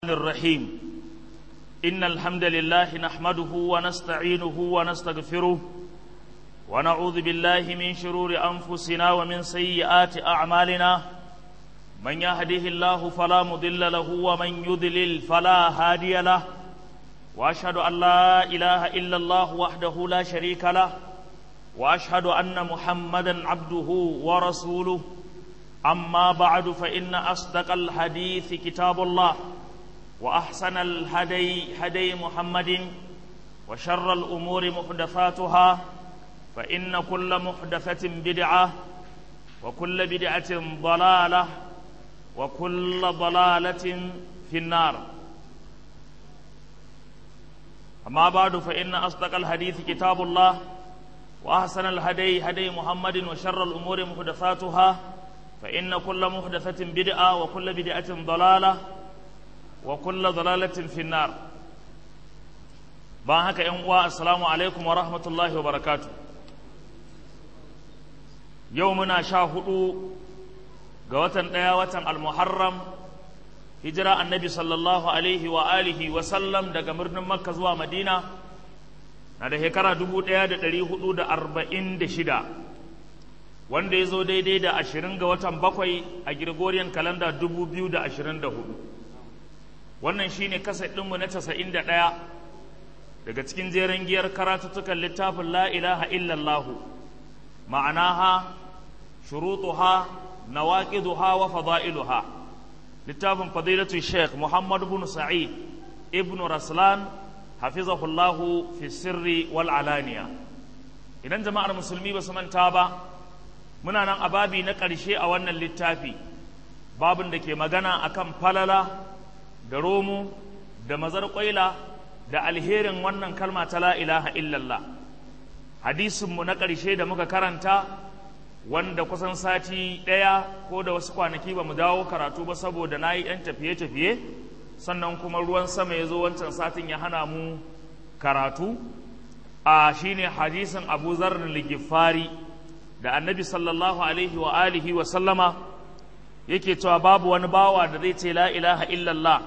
الرحيم إن الحمد لله نحمده ونستعينه ونستغفره ونعوذ بالله من شرور أنفسنا ومن سيئات أعمالنا من يهده الله فلا مضل له ومن يضلل فلا هادي له وأشهد أن لا إله إلا الله وحده لا شريك له وأشهد أن محمدا عبده ورسوله أما بعد فإن أصدق الحديث كتاب الله وأحسن الهدي هدي محمد وشر الأمور محدثاتها فإن كل محدثة بدعة وكل بدعة ضلالة وكل ضلالة في النار أما بعد فإن أصدق الحديث كتاب الله وأحسن الهدي هدي محمد وشر الأمور محدثاتها فإن كل محدثة بدعة وكل بدعة ضلالة وكل ضلالة في النار بان هكا ينقوى السلام عليكم ورحمة الله وبركاته يومنا شاهدوا قوة ديا وطن المحرم هجرة النبي صلى الله عليه وآله وسلم daga birnin Makka zuwa Madina na da shekara dubu ɗaya da ɗari hudu da arba'in da shida wanda ya zo daidai da ashirin ga watan bakwai a Gregorian kalanda dubu biyu da ashirin da hudu wannan shine kasar ɗinmu na casa'in da ɗaya daga cikin jeren giyar karatuttukan littafin la ilaha illallahu ma'anaha shurutuha nawaqiduha wa fada'iluha littafin fadilatu sheikh muhammad bin sa'id ibn raslan hafizahullahu fi sirri wal alaniya idan jama'ar musulmi ba su manta ba muna nan a babi na ƙarshe a wannan littafi babin da ke magana akan falala da romo da mazar ƙwaila da alherin wannan kalma ta la ilaha illallah hadisinmu na ƙarshe da muka karanta wanda kusan sati ɗaya ko da wasu kwanaki ba mu dawo karatu ba saboda na yi ‘yan tafiye-tafiye sannan kuma ruwan sama ya zo wancan satin ya hana mu karatu a shine hadisin abu zarrin ligifari da annabi sallallahu alaihi wa alihi wa sallama yake cewa babu wani bawa da zai ce la ilaha illallah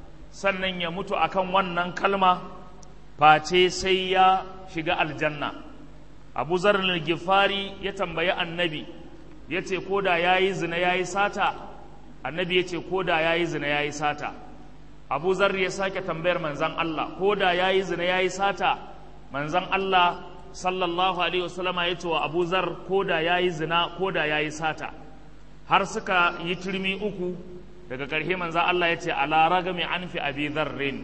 sannan ya mutu akan wannan kalma face sai ya shiga aljanna abu zarrin ligifari ya tambayi annabi ya ce ko da ya yi zina ya yi sata annabi ya ce ko da ya yi zina ya yi sata abu zarri ya sake tambayar manzan Allah ko da ya yi zina ya yi sata manzan Allah sallallahu alaihi wasallama ya ce wa abu zar ko da ya yi zina ko da ya yi sata har suka yi turmi uku daga ƙarshe manzan Allah ya ce ala ragami an fi abi zarrin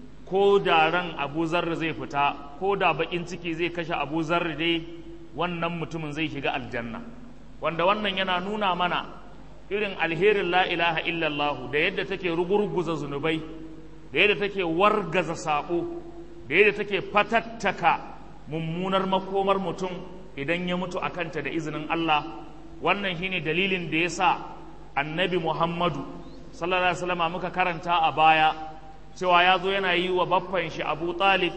ko da ran abu zarri zai fita ko da bakin ciki zai kashe abu zarri dai wannan mutumin zai shiga aljanna wanda wannan yana nuna mana irin alherin la ilaha illallah da yadda take rugurguza zunubai da yadda take wargaza saƙo da yadda take fatattaka mummunar makomar mutum idan ya mutu a kanta da izinin Allah wannan shine dalilin da ya sa annabi Muhammadu sallallahu alaihi wasallam muka karanta a baya cewa ya zo yana yi wa baffan shi Abu Talib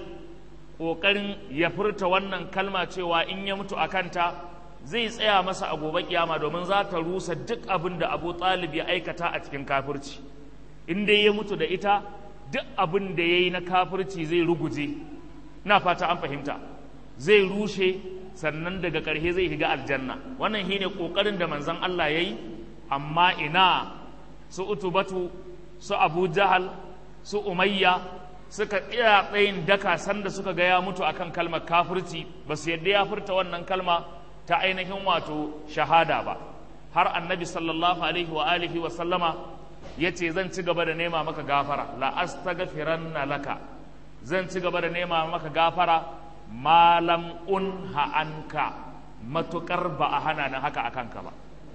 ƙoƙarin ya furta wannan kalma cewa in ya mutu a kanta zai tsaya masa a gobe kiyama domin za ta rusa duk abin da abu talib ya aikata a cikin kafirci in dai ya mutu da ita duk abin da ya yi na kafirci zai ruguje na fata an fahimta zai rushe sannan daga ƙarshe zai shiga aljanna wannan shi ne ƙoƙarin da manzon Allah ya yi amma ina su utubatu su abu jahal su umayya suka tsaya tsayin daka sanda suka ga ya mutu akan kalmar kafirci ba su yadda ya furta wannan kalma ta ainihin wato shahada ba har annabi sallallahu alaihi wa alihi wa sallama ya ce zan ci gaba da nema maka gafara la astaghfiranna laka zan ci gaba da nema maka gafara malam unha anka matukar ba a hana ni haka akan ka ba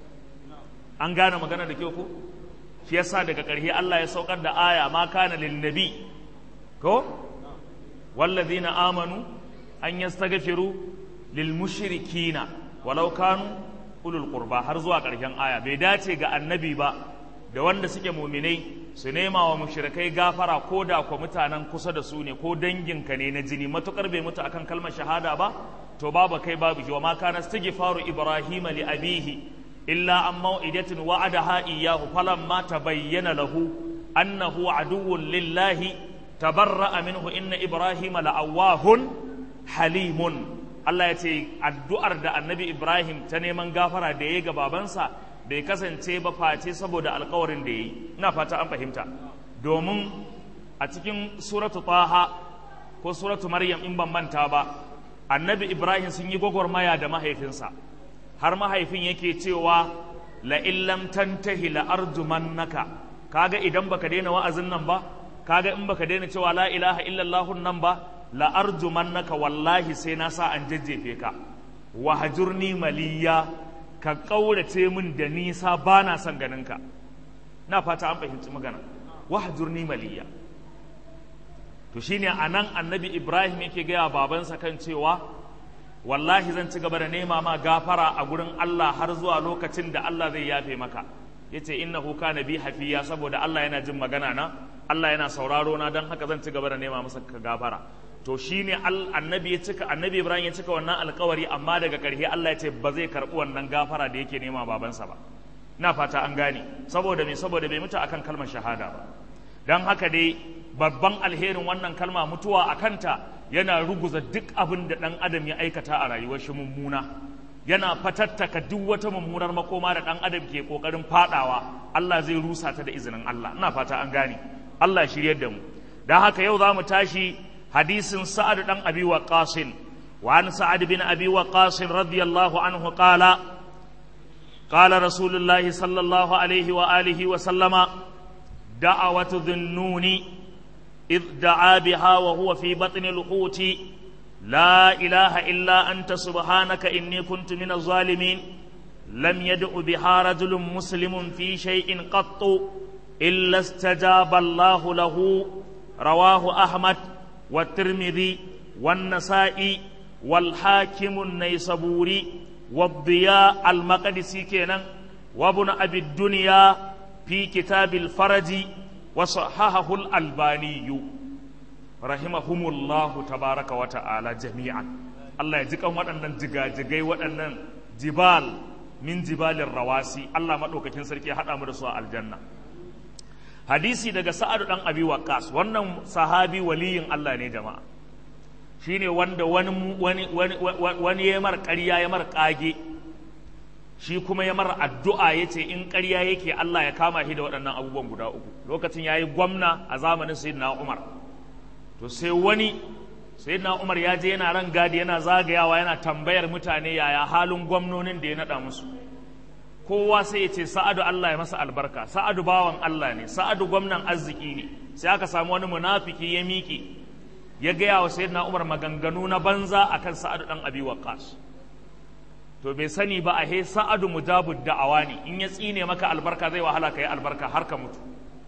an gane magana da kyau ko shi yasa daga ƙarshe Allah ya saukar da aya ma kana lin nabi ko wallazina amanu an yastaghfiru lil mushrikina walau kanu ulul qurba har zuwa ƙarshen aya bai dace ga annabi ba da wanda suke muminai su nema wa mushrikai gafara ko da ko mutanen kusa da su ne ko danginka ne na jini matukar bai mutu akan kalmar shahada ba to babu kai babu shi wa ma kana istighfaru ibrahima li abihi illa an mau'idatin wa'adaha iyyahu falamma tabayyana lahu annahu aduwwun lillahi tabarra'a minhu inna ibrahima la'awahun halimun Allah ya ce addu'ar da annabi Ibrahim ta neman gafara da ya ga babansa bai kasance ba face saboda alkawarin da ya yi ina fata an fahimta domin a cikin suratu taha ko suratu maryam in ban manta ba annabi Ibrahim sun yi gwagwarmaya da mahaifinsa har mahaifin yake cewa la illam tantahi la arjumannaka kaga idan baka daina wa'azin nan ba kaga in baka daina cewa la ilaha illallah nan ba la arjumannaka wallahi sai na sa an jajjefe ka wahjurni maliya ka kaurace min da nisa bana son ganin ka na fata an fahimci magana wahjurni maliya to shine anan annabi Ibrahim yake gaya babansa kan cewa wallahi zan ci gaba da nema ma gafara a gurin Allah har zuwa lokacin da Allah zai yafe maka yace innahu kana bi hafiya saboda Allah yana jin magana na Allah yana sauraro na dan haka zan ci gaba da nema masa gafara to shine annabi ya cika annabi Ibrahim ya cika wannan alkawari amma daga ƙarshe Allah ya ce ba zai karɓi wannan gafara da yake nema babansa ba na fata an gane saboda me saboda bai mutu akan kalmar shahada ba dan haka dai babban alherin wannan kalma mutuwa a kanta yana ruguza duk abin da ɗan adam ya aikata a rayuwar shi mummuna yana fatattaka duk wata mummunar makoma da ɗan adam ke ƙoƙarin faɗawa Allah zai rusa ta da izinin Allah ina fata an gane Allah shiryar da mu dan haka yau za mu tashi hadisin sa'ad dan abi waqas wa an sa'ad bin abi waqas radiyallahu anhu qala qala rasulullah sallallahu alaihi wa alihi wa sallama da'awatu dhunnuni إذ دعا بها وهو في بطن الحوت لا إله إلا أنت سبحانك إني كنت من الظالمين لم يدع بها رجل مسلم في شيء قط إلا استجاب الله له رواه أحمد والترمذي والنسائي والحاكم النيسبوري والضياء المقدسي كينا وابن أبي الدنيا في كتاب الفرج وصححه الألباني رحمهم الله تبارك وتعالى جميعا الله يجزيك waɗannan jigajigai waɗannan jibal min jibalin rawasi Allah maɗaukakin sarki haɗa mu da su a aljanna hadisi daga sa'adu ɗan abi waqas wannan sahabi waliyin Allah ne jama'a shine wanda wani wani wani wani ya mar ƙarya ya mar ƙage shi kuma ya mara addu'a ya ce in ƙarya yake Allah ya kama shi da waɗannan abubuwan guda uku lokacin ya yi gwamna a zamanin sayyidina Umar to sai wani sayyidina Umar ya je yana ran gadi yana zagayawa yana tambayar mutane yaya halin gwamnonin da ya naɗa musu kowa sai ya ce sa'adu Allah ya masa albarka sa'adu bawan Allah ne sa'adu gwamnan arziki ne sai aka samu wani munafiki ya miƙe ya gaya wa sayyidina Umar maganganu na banza akan sa'adu dan Abi Waqqas to bai sani ba a he sa'adu mujabud da'awa ne in ya tsine maka albarka zai wahala ka yi albarka har ka mutu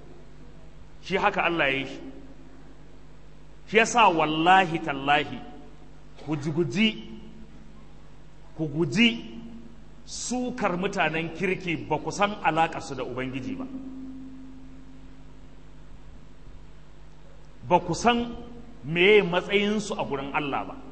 shi haka Allah ya yi shi shi yasa wallahi tallahi ku guji ku guji sukar mutanen kirki ba ku san alaƙarsu da ubangiji ba ba ku san meye matsayinsu a gurin Allah ba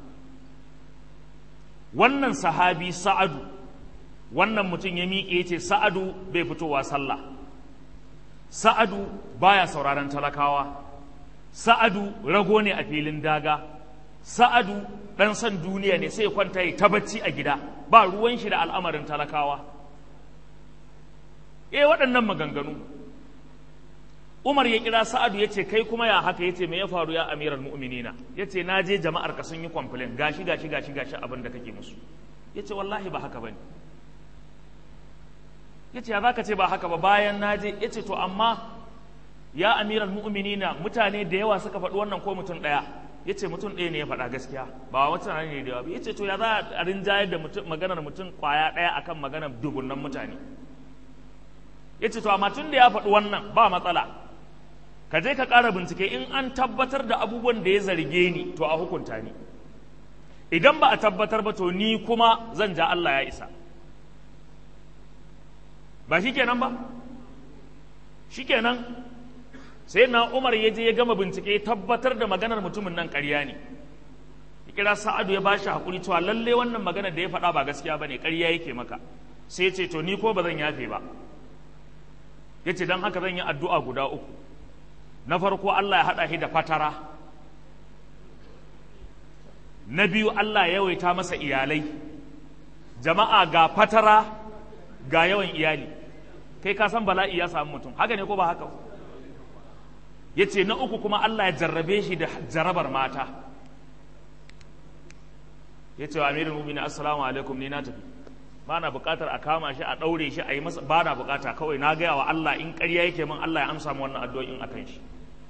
wannan sahabi sa'adu wannan mutum ya miƙe ce sa'adu bai fitowa sallah sa'adu baya sauraron talakawa sa'adu rago ne a filin daga sa'adu ɗan son duniya ne sai kwanta ya tabacci a gida ba ruwan shi da al'amarin talakawa eh waɗannan maganganu Umar ya kira Sa'adu ya ce kai kuma ya haka ya ce me ya faru ya amiral mu'minina ya ce na je jama'ar ka sun yi complain gashi gashi gashi gashi abin da kake musu ya ce wallahi ba haka bane ya ce ya za ka ce ba haka ba bayan na je ya ce to amma ya amiral mu'minina mutane da yawa suka faɗi wannan ko mutum ɗaya ya ce mutum ɗaya ne ya faɗa gaskiya ba wata ne da yawa ya ce to ya za a rinjayar da maganar mutum ƙwaya ɗaya akan maganar dubunnan mutane ya ce to amma tun da ya faɗi wannan ba matsala ka je ka ƙara bincike in an tabbatar da abubuwan da ya zarge ni to a hukunta ni idan ba a tabbatar ba to ni kuma zan ja Allah ya isa ba shi kenan ba shi kenan sai na Umar ya je ya gama bincike tabbatar da maganar mutumin nan ƙarya ne ya kira Sa'adu ya bashi hakuri cewa lalle wannan maganar da ya faɗa ba gaskiya bane ƙarya yake maka sai ya ce to ni ko ba zan yafe ba ya ce don haka zan yi addu'a guda uku na farko Allah ya haɗa shi da fatara na biyu Allah ya yawaita masa iyalai jama'a ga fatara ga yawan iyali kai ka san bala'i ya samu mutum haka ne ko ba haka ya ce na uku kuma Allah ya jarrabe shi da jarabar mata ya ce wa amirin mumini assalamu alaikum ni na tafi ba na bukatar a kama shi a ɗaure shi a yi masa ba na bukata kawai na gaya wa Allah in ƙarya yake min Allah ya amsa mu wannan addu'o'in a kan shi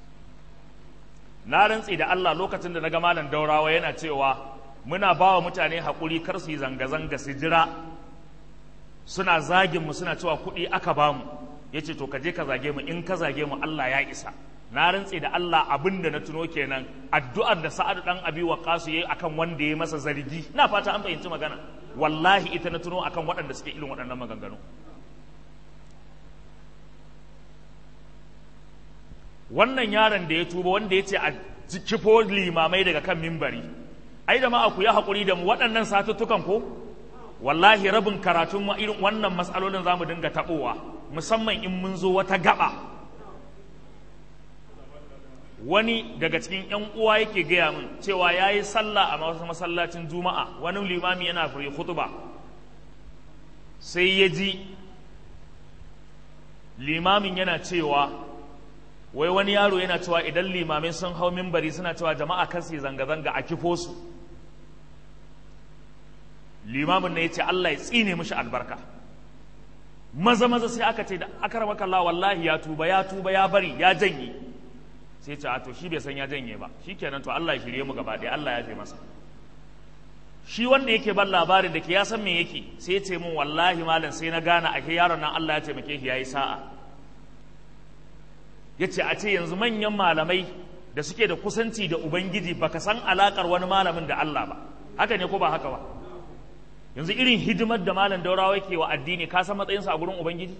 na rantsi da Allah lokacin da na ga malam daurawa yana cewa muna ba wa mutane haƙuri kar su yi zanga-zanga su jira suna zagin mu suna cewa kuɗi aka ba mu ya ce to ka je ka zage mu in ka zage mu Allah ya isa na rantse da Allah abin da na tuno kenan addu'ar da Sa'ad dan Abi Waqqas yayi akan wanda ya masa zargi ina fata an fahimci magana wallahi ita na tuno akan waɗanda suke irin waɗannan maganganu wannan yaron da ya tuba wanda ya ce a kifo limamai daga kan mimbari ai da ma ku yi haƙuri da mu waɗannan satuttukan ko wallahi rabin karatun mu irin wannan matsalolin za mu dinga taɓowa musamman in mun zo wata gaba wani daga cikin 'yan uwa yake gaya min cewa ya yi sallah a wasu masallacin juma'a wani limami yana fure hutuba sai ya ji limamin yana cewa wai wani yaro yana cewa idan limamai sun hau mimbari suna cewa jama'a kan su zanga-zanga a kifo su limamin na ya ce Allah ya tsine mishi albarka maza maza sai aka ce da akaramaka Allah wallahi ya tuba ya tuba ya bari ya janye sai ce to shi bai san ya janye ba shikenan to Allah ya shirye mu gaba ɗaya Allah ya fi masa shi wanda yake ban labarin da ke ya san me yake sai ya ce min wallahi malam sai na gane ake yaron nan Allah ya taimake shi yayi sa'a yace a ce yanzu manyan malamai da suke da kusanci da ubangiji baka san alakar wani malamin da Allah ba haka ne ko ba haka ba yanzu irin hidimar da malam daurawa yake wa addini ka san matsayinsa a gurin ubangiji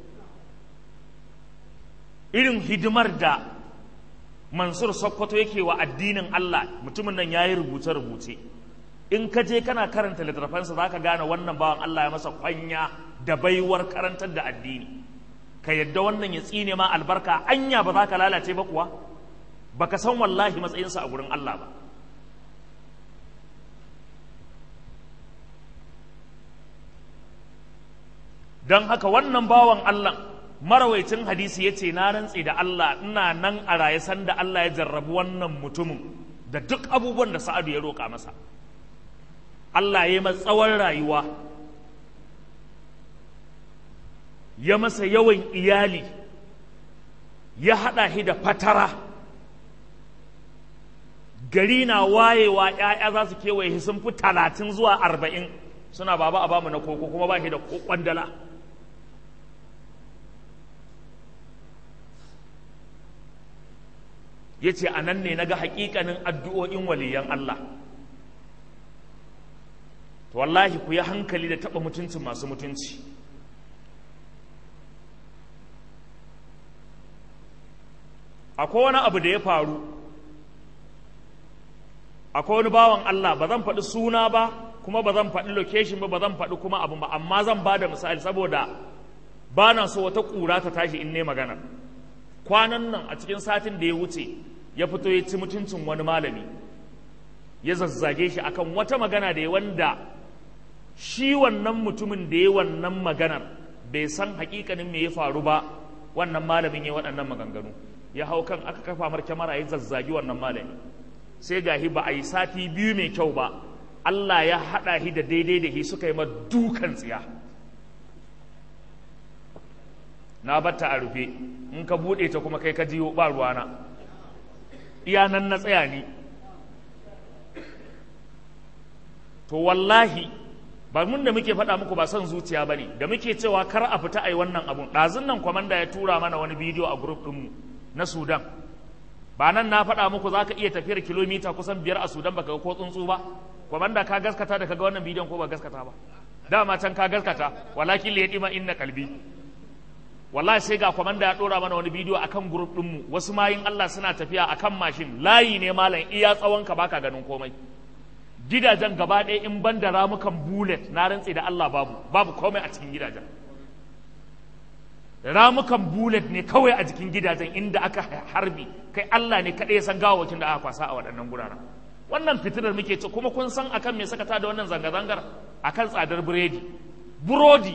irin hidimar da mansur sokoto yake wa addinin Allah mutumin nan ya yi rubuce-rubuce in ka je kana karanta littattafansa za ka gane wannan bawan Allah ya masa kwanya da baiwar karantar da addini ka yadda wannan ya tsine ma albarka anya ba za ka lalace ba kuwa baka san wallahi matsayinsa a gurin Allah ba don haka wannan bawan Allah marawaicin hadisi ya ce na rantse da Allah ina nan a raye sanda Allah ya jarrabu wannan mutumin da duk abubuwan da sa'adu ya roƙa masa Allah ya yi tsawon rayuwa ya masa yawan iyali ya haɗa shi da fatara gari na wayewa ‘ya'ya za su kewaye sun fi talatin zuwa arba'in suna baba a bamu na koko kuma ba shi da kwandala ya ce a nan ne na ga haƙiƙanin addu'o'in waliyan Allah to wallahi ku yi hankali da taɓa mutuncin masu mutunci akwai wani abu da ya faru akwai wani bawan Allah ba zan faɗi suna ba kuma ba zan faɗi location ba ba zan faɗi kuma abu ba amma zan ba da misali saboda ba na so wata ƙura ta tashi in ne magana kwanan nan a cikin satin da ya wuce ya fito ya ci mutuncin wani malami ya zazzage shi akan wata magana da ya wanda shi wannan mutumin da ya wannan maganar bai san hakikanin me ya faru ba wannan malamin ya waɗannan maganganu ya hau kan aka kafa mar kyamara ya zazzagi wannan malami sai gahi ba a yi sati biyu mai kyau ba Allah ya haɗa shi da daidai da shi suka yi ma dukan tsiya na batta a rufe in ka buɗe ta kuma kai ka jiyo ba ruwana iya nan na tsaya ni to wallahi ba mun da muke faɗa muku ba son zuciya ba ne da muke cewa kar a fita a yi wannan abun ɗazun nan kwamanda ya tura mana wani bidiyo a grup ɗinmu na sudan ba nan na faɗa muku za ka iya tafiyar kilomita kusan biyar a sudan baka ga ko tsuntsu ba kwamanda ka gaskata da kaga wannan bidiyon ko ba gaskata ba dama can ka gaskata walakin li yadima inna kalbi wallahi sai ga kwamanda ya ɗora mana wani bidiyo akan grup ɗinmu wasu mayin Allah suna tafiya akan mashin layi ne malam iya tsawon ka baka ganin komai gidajen gaba ɗaya in ban da ramukan bullet na rantse da Allah babu babu komai a cikin gidajen ramukan bullet ne kawai a jikin gidajen inda aka harbi kai Allah ne kaɗai ya san gawawakin da aka kwasa a waɗannan guraren wannan fitinar muke ce kuma kun san akan me saka ta da wannan zanga-zangar akan tsadar biredi burodi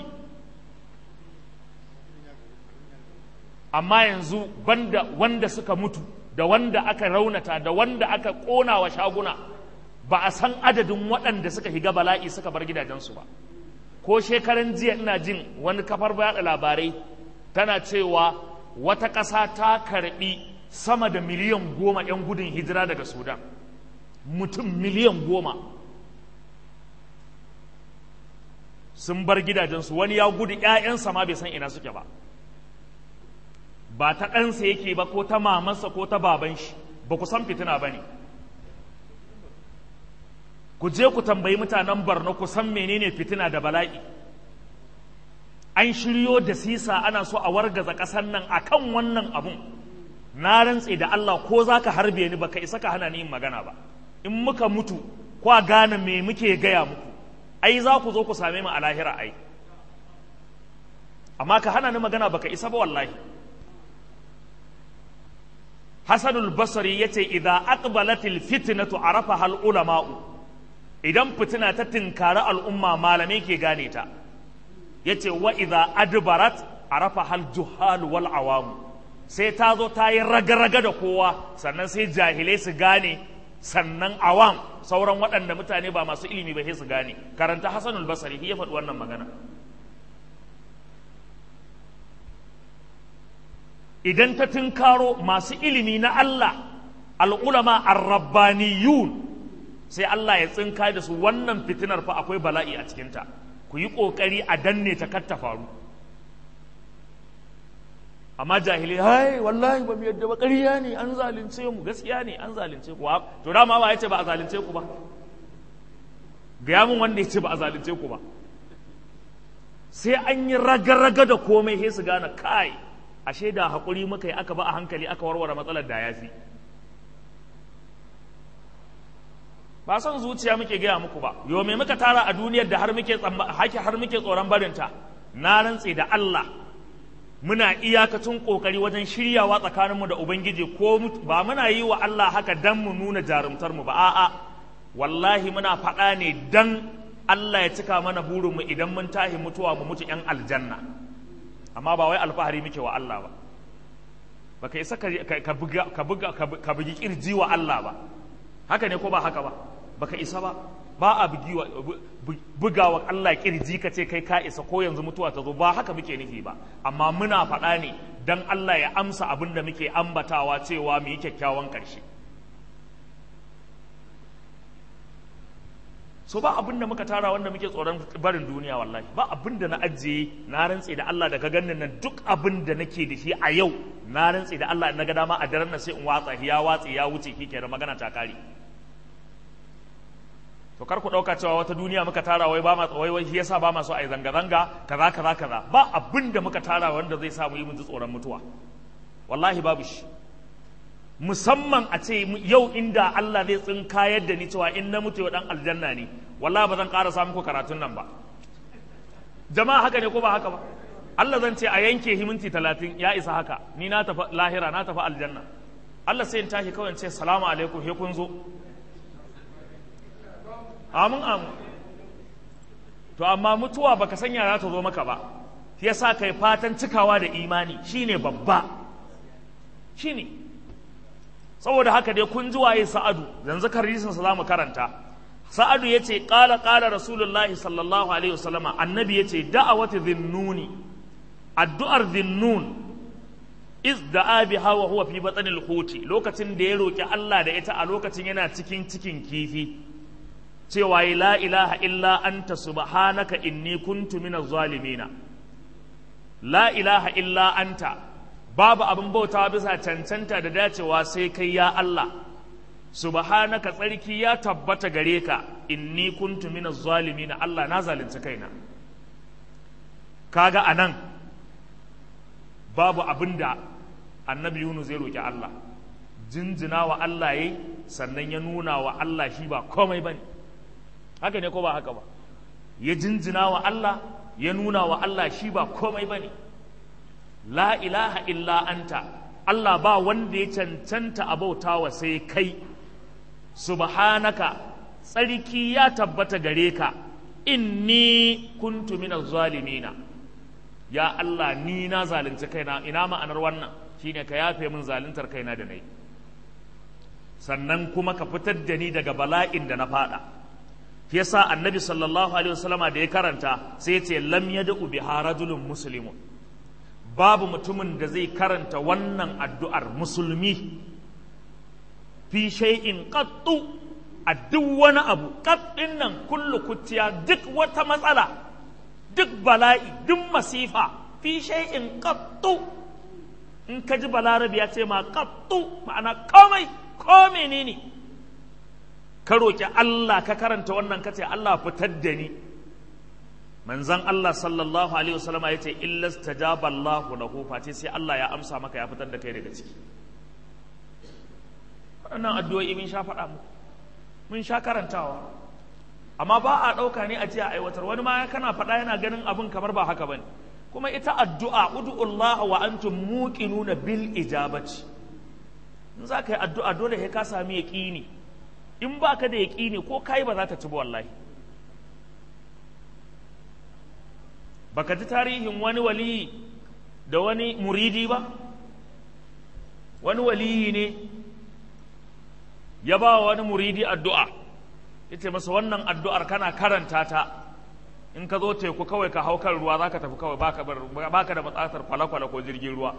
amma yanzu banda wanda suka mutu da wanda aka raunata da wanda aka ƙona wa shaguna ba a san adadin waɗanda suka higa bala'i suka bar gidajensu ba ko shekaran jiya ina jin wani kafar yaɗa labarai tana cewa wata ƙasa ta karɓi sama da miliyan goma 'yan gudun hijira daga sudan mutum miliyan goma sun bar gidajensu wani ya gudu 'ya'yansa ma bai san ina suke ba ba ta ɗansa yake ba ko ta mamansa ko ta baban shi ba ku san fitina ba ne ku je ku tambayi mutanen barno ku san menene fitina da bala'i an shiryo da sisa ana so a wargaza ƙasar nan a kan wannan abun na rantse da Allah ko za ka harbe ni baka isa ka hana ni yin magana ba in muka mutu ko a gane me muke gaya muku ai za ku zo ku same mu a lahira ai amma ka hana ni magana baka isa ba wallahi Hassanul Basri ya ce, "Idan aqbalatil fitnatu arafa hal ulama'u, idan fitina ta tinkari al'umma malamai ke gane ta, ya ce, wa idan adbarat arafa hal juhal wal awamu, sai ta zo ta yi raga-raga da kowa, sannan sai jahilai su gane, sannan awam sauran waɗanda mutane ba masu ilimi ba sai su gane. Karanta Hassanul Basri ya faɗi wannan magana. idan ta tunkaro masu ilimi na Allah al'ulama arrabbaniyun sai Allah ya tsinka da su wannan fitinar fa akwai bala'i a cikinta ku yi ƙoƙari a danne ta kar ta faru amma jahili hai wallahi ba mu yadda ba ƙarya ne an zalunce mu gaskiya ne an zalunce ku to dama ba ya ce ba a zalunce ku ba gaya mun wanda ya ce ba a zalunce ku ba sai an yi raga-raga da komai sai su gane kai ashe da haƙuri muka yi aka ba a hankali aka warware matsalar da ya fi ba son zuciya muke gaya muku ba yau me muka tara a duniyar da har muke haki har muke tsoron barinta na rantse da Allah muna iyakacin kokari wajen shiryawa tsakaninmu da ubangiji ko ba muna yi wa Allah haka dan mu nuna jarumtar mu ba a'a wallahi muna faɗa ne dan Allah ya cika mana burinmu idan mun tahi mutuwa mu mutu yan aljanna amma ba wai alfahari muke wa Allah ba ba ka isa ka buga ka bugi kirji wa Allah ba haka ne ko ba haka ba ba ka isa ba ba a buga wa Allah kirji ka ce kai ka isa ko yanzu mutuwa ta zo ba haka muke nufi ba amma muna faɗa ne dan Allah ya amsa abin da muke ambatawa cewa mu yi kyakkyawan ƙarshe so ba abin da muka tara wanda muke tsoron barin duniya wallahi ba abin da na ajiye na rantse da Allah daga ganin nan duk abin da nake da shi a yau na rantse da Allah na ga dama a daren nan sai in watsa ya watse ya wuce kike da magana ta kare to kar ku dauka cewa wata duniya muka tara wai ba ma wai wai shi yasa ba ma so ai zanga zanga kaza kaza kaza ba abin da muka tara wanda zai sa mu yi mu ji tsoron mutuwa wallahi babu shi musamman a ce yau inda Allah zai tsinka yadda ni cewa in na mutu dan aljanna ne wallahi ba zan ƙara samun ku karatun nan ba jama'a haka ne ko ba haka ba Allah zan ce a yanke himinti talatin ya isa haka ni na tafi lahira na tafi aljanna Allah sai in tashi kawai in ce salamu alaikum he kun zo amin amin to amma mutuwa baka sanya za ta zo maka ba shi yasa kai fatan cikawa da imani shine babba shine saboda haka dai kun ji waye sa'adu yanzu karisin sa zamu karanta sa'adu yace qala qala rasulullahi sallallahu alaihi wasallama annabi yace da'awati dhinnuni addu'ar dhinnun iz da'a biha wa huwa fi batnil huti lokacin da ya roki Allah da ita a lokacin yana cikin cikin kifi cewa la ilaha illa anta subhanaka inni kuntu minaz zalimina la ilaha illa anta babu abin bautawa bisa cancanta da dacewa sai kai ya Allah subhanaka tsarki ya tabbata gare ka inni kuntu minaz zalimin Allah na zalunci kaina kaga anan babu abin da annabi Yunus zai roki Allah jinjina wa Allah yayi sannan ya nuna wa Allah shi ba komai bane haka ne ko ba haka ba ya jinjina wa Allah ya nuna wa Allah shi ba komai bane la ilaha illa anta Allah ba wanda ya cancanta abautawa sai kai subhanaka tsarki ya tabbata gare ka inni kuntu minaz zalimina ya Allah ni na zalunci kaina ina ma'anar wannan shine ka yafe min zaluntar kaina da nayi sannan kuma ka fitar da ni daga bala'in da na fada shi yasa annabi sallallahu alaihi wasallama da ya karanta sai ya ce lam yad'u biha rajulun muslimun babu mutumin da zai karanta wannan addu'ar musulmi fi shay'in qattu a duk wani abu qattin nan kullu kutiya duk wata matsala duk bala'i duk masifa fi shay'in qattu in ka ji balarabi ya ce ma qattu ma'ana komai ko menene ka roki Allah ka karanta wannan ka ce Allah fitar da ni manzan Allah sallallahu alaihi wasallama ya ce illa stajaba Allahu lahu face sai Allah ya amsa maka ya fitar da kai daga ciki waɗannan addu'o'i mun sha faɗa mu mun sha karantawa amma ba a ɗauka ne a ce a aiwatar wani ma kana faɗa yana ganin abin kamar ba haka bane kuma ita addu'a ud'ullaha wa antum muqinuna bil ijabati in za ka yi addu'a dole sai ka sami yaƙini in ba ka da yaƙini ko kai ba za ta ci ba wallahi baka ji tarihin wani waliyi da wani muridi ba wani waliyi ne ya ba wani muridi addu'a ya ce masa wannan addu'ar kana karanta ta in ka zo teku kawai ka hau kan ruwa za ka tafi kawai baka da matsatar kwale-kwale ko jirgin ruwa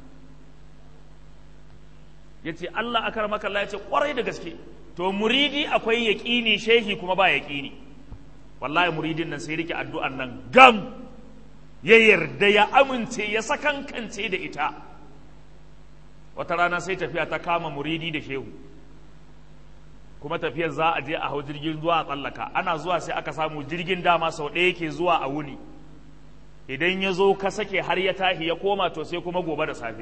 ya ce Allah akar makalla ya ce kwarai da gaske to muridi akwai yaƙini shehi kuma ba yaƙini wallahi muridin nan sai rike addu'an nan gam ya yarda ya amince ya sakankance da ita wata rana sai tafiya ta kama muridi da shehu kuma tafiyar za a je a hau jirgin zuwa a tsallaka ana zuwa sai aka samu jirgin dama sau ɗaya ke zuwa a wuni idan ya zo ka sake har ya tahi ya koma to sai kuma gobe da safe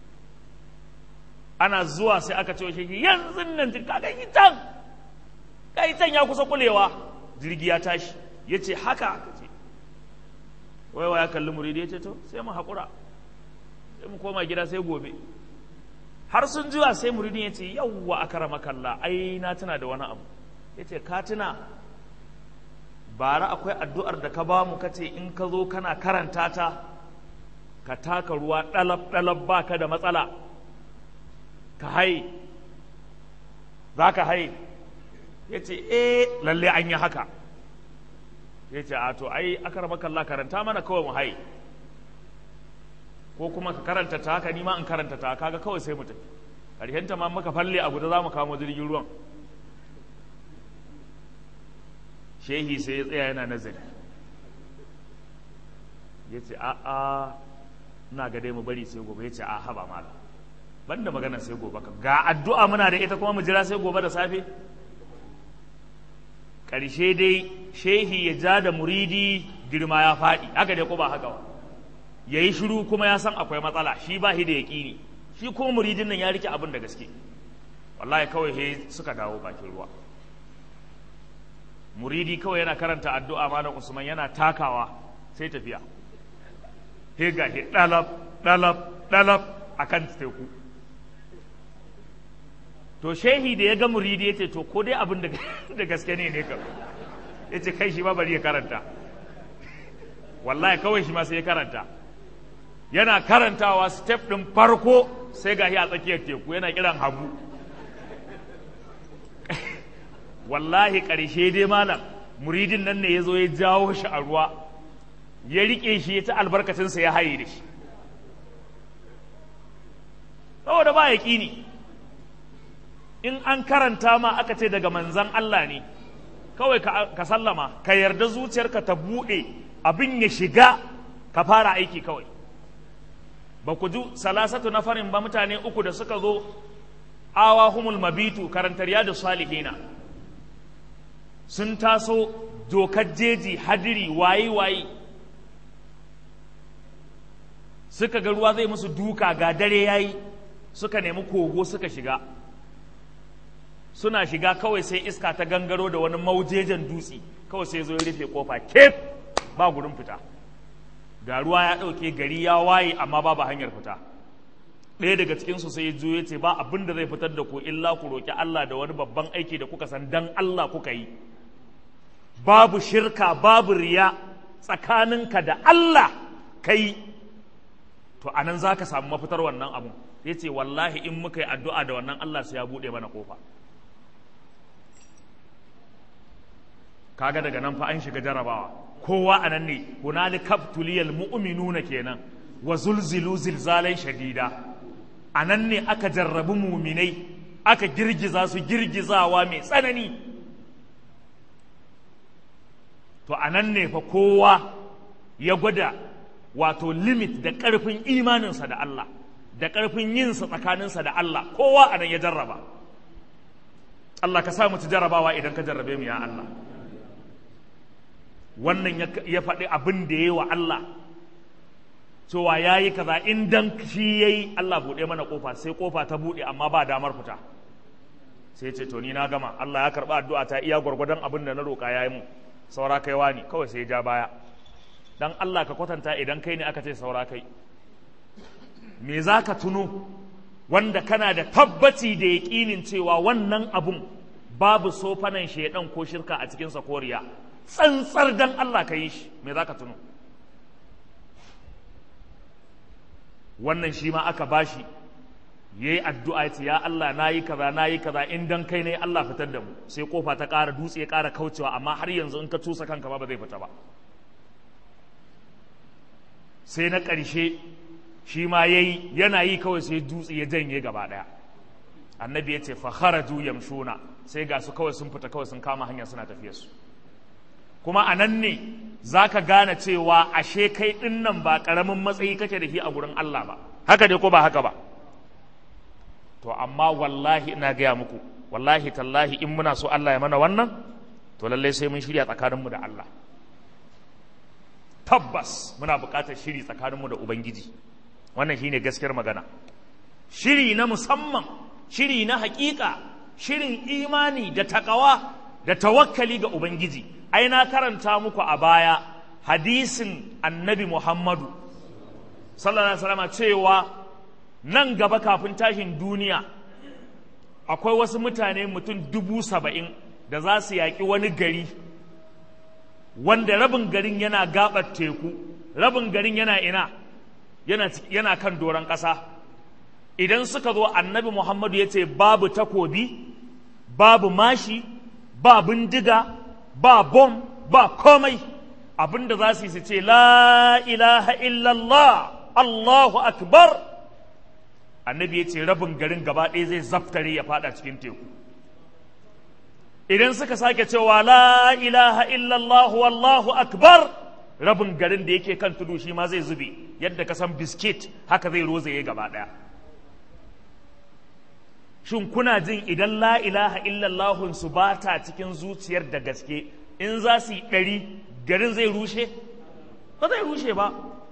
ana zuwa sai aka ce shi yanzu nan jirgin kaga yi can kai can ya kusa kulewa jirgi ya tashi ya ce haka aka ce waiwa ya kalli muridi ya ce to sai mu haƙura sai mu koma gida sai gobe har sun jiwa sai muridin ya ce yawwa aka rama kalla ai na tuna da wani abu ya ce ka tuna bara akwai addu'ar da ka ba mu ka ce in ka zo kana karanta ta ka taka ruwa ɗalab ɗalab ba ka da matsala ka haye za ka haye ya ce eh lalle an yi haka ya ce a to ai aka rama kalla karanta mana kawai mu haye ko kuma ka karanta ta haka nima in karanta ta kaga kawai sai mu tafi ƙarshenta ma muka falle a guda za mu kamo jirgin ruwan shehi sai ya tsaya yana nazari ya ce a a ina ga dai mu bari sai gobe ya ce a haba mala banda magana sai gobe ka ga addu'a muna da ita kuma mu jira sai gobe da safe ƙarshe dai shehi ya ja da muridi girma ya faɗi haka dai ko ba haka ba ya yi shiru kuma ya san akwai matsala shi ba shi da yaƙini shi kuma muridin nan ya rike abin da gaske wallahi kawai he suka dawo bakin ruwa muridi kawai yana karanta addu'a malam usman yana takawa sai tafiya he ga he dalab dalab dalab akan teku to shehi da ya ga muridi ya ce to ko dai abin da gaske ne ne kam ya ce kai shi ma bari ya karanta wallahi kawai shi ma sai ya karanta yana karantawa step ɗin farko sai ga a tsakiyar teku yana kiran hagu wallahi ƙarshe dai malam muridin nan ne ya zo ya jawo shi a ruwa ya riƙe shi ya ta albarkacinsa ya haye da shi saboda ba ya ƙini in an karanta ma aka ce daga manzan Allah ne kawai ka sallama ka yarda zuciyarka ta buɗe abin ya shiga ka fara aiki kawai ba ku ji salasatu na farin ba mutane uku da suka zo awa humul mabitu karantar da salihina sun taso dokar jeji hadiri waye waye suka ga ruwa zai musu duka ga dare yayi suka nemi kogo suka shiga suna shiga kawai sai iska ta gangaro da wani maujejen dutse kawai sai zo ya rufe kofa kef ba gurin fita ga ruwa ya ɗauke gari ya waye amma babu hanyar fita ɗaya daga cikinsu sai ya zo ya ce ba abin da zai fitar da ku illa ku roƙi Allah da wani babban aiki da kuka san dan Allah kuka yi babu shirka babu riya tsakaninka da Allah kai to anan za ka samu mafitar wannan abun ya ce wallahi in muka yi addu'a da wannan Allah su ya buɗe mana ƙofa kaga daga nan fa an shiga jarabawa kowa a nan ne hunali kaftuliyal mu'minuna kenan wa zulzilu zilzalan shadida a nan ne aka jarrabi muminai aka girgiza su girgizawa mai tsanani to a nan ne fa kowa ya gwada wato limit da ƙarfin imaninsa da Allah da ƙarfin yinsa tsakaninsa da Allah kowa a nan ya jarraba Allah ka sa mu ci jarrabawa idan ka jarrabe mu ya Allah wannan ya faɗi abin da ya yi wa Allah cewa ya yi kaza in dan shi ya yi Allah buɗe mana ƙofa sai ƙofa ta buɗe amma ba damar fita sai ce to ni na gama Allah ya karɓi addu'a ta iya gwargwadon abin da na roƙa ya yi mu saura kai wani kawai sai ya ja baya dan Allah ka kwatanta idan kai ne aka ce saura kai me za ka tuno wanda kana da tabbaci da yaƙinin cewa wannan abun babu sofanan shaidan ko shirka a cikinsa koriya tsantsar dan Allah ka yi shi me za ka tuno wannan shi ma aka bashi ya yi addu'a ya ce ya Allah na yi kaza na yi kaza in dan kai ne Allah fitar da mu sai kofa ta ƙara dutse ya ƙara kaucewa amma har yanzu in ka cusa kanka ba ba zai fita ba sai na ƙarshe shi ma ya yi yana yi kawai sai dutse ya janye gaba ɗaya annabi ya ce fa kharaju yamshuna sai ga su kawai sun fita kawai sun kama hanya suna tafiyar su kuma a nan ne za ka gane cewa ashe kai ɗin nan ba ƙaramin matsayi kake da shi a gurin Allah ba haka dai ko ba haka ba to amma wallahi ina gaya muku wallahi tallahi in muna so Allah ya mana wannan to lallai sai mun shirya tsakaninmu da Allah tabbas muna buƙatar shiri tsakaninmu da Ubangiji wannan shine gaskiyar magana shiri na musamman shiri na haƙiƙa shirin imani da takawa da tawakkali ga Ubangiji ai na karanta muku a baya hadisin annabi Muhammadu sallallahu alaihi wasallam cewa nan gaba kafin tashin duniya akwai wasu mutane mutum dubu saba'in da za su yaƙi wani gari wanda rabin garin yana gaɓar teku rabin garin yana ina yana, yana kan doron ƙasa idan suka zo annabi muhammadu ya ce babu takobi babu mashi ba bindiga ba bom ba komai abinda za su yi su ce la ilaha illallah allahu akbar annabi ya ce rabin garin gaba ɗaya zai zaftare ya fada cikin teku idan suka sake cewa la ilaha illallah wallahu akbar rabin garin da yake kan tudu shi ma zai zube yadda ka san biskit haka zai rozaye gaba ɗaya shin kuna jin idan la ilaha illallahun su ba ta cikin zuciyar da gaske in za su yi ɗari garin zai rushe ba zai rushe ba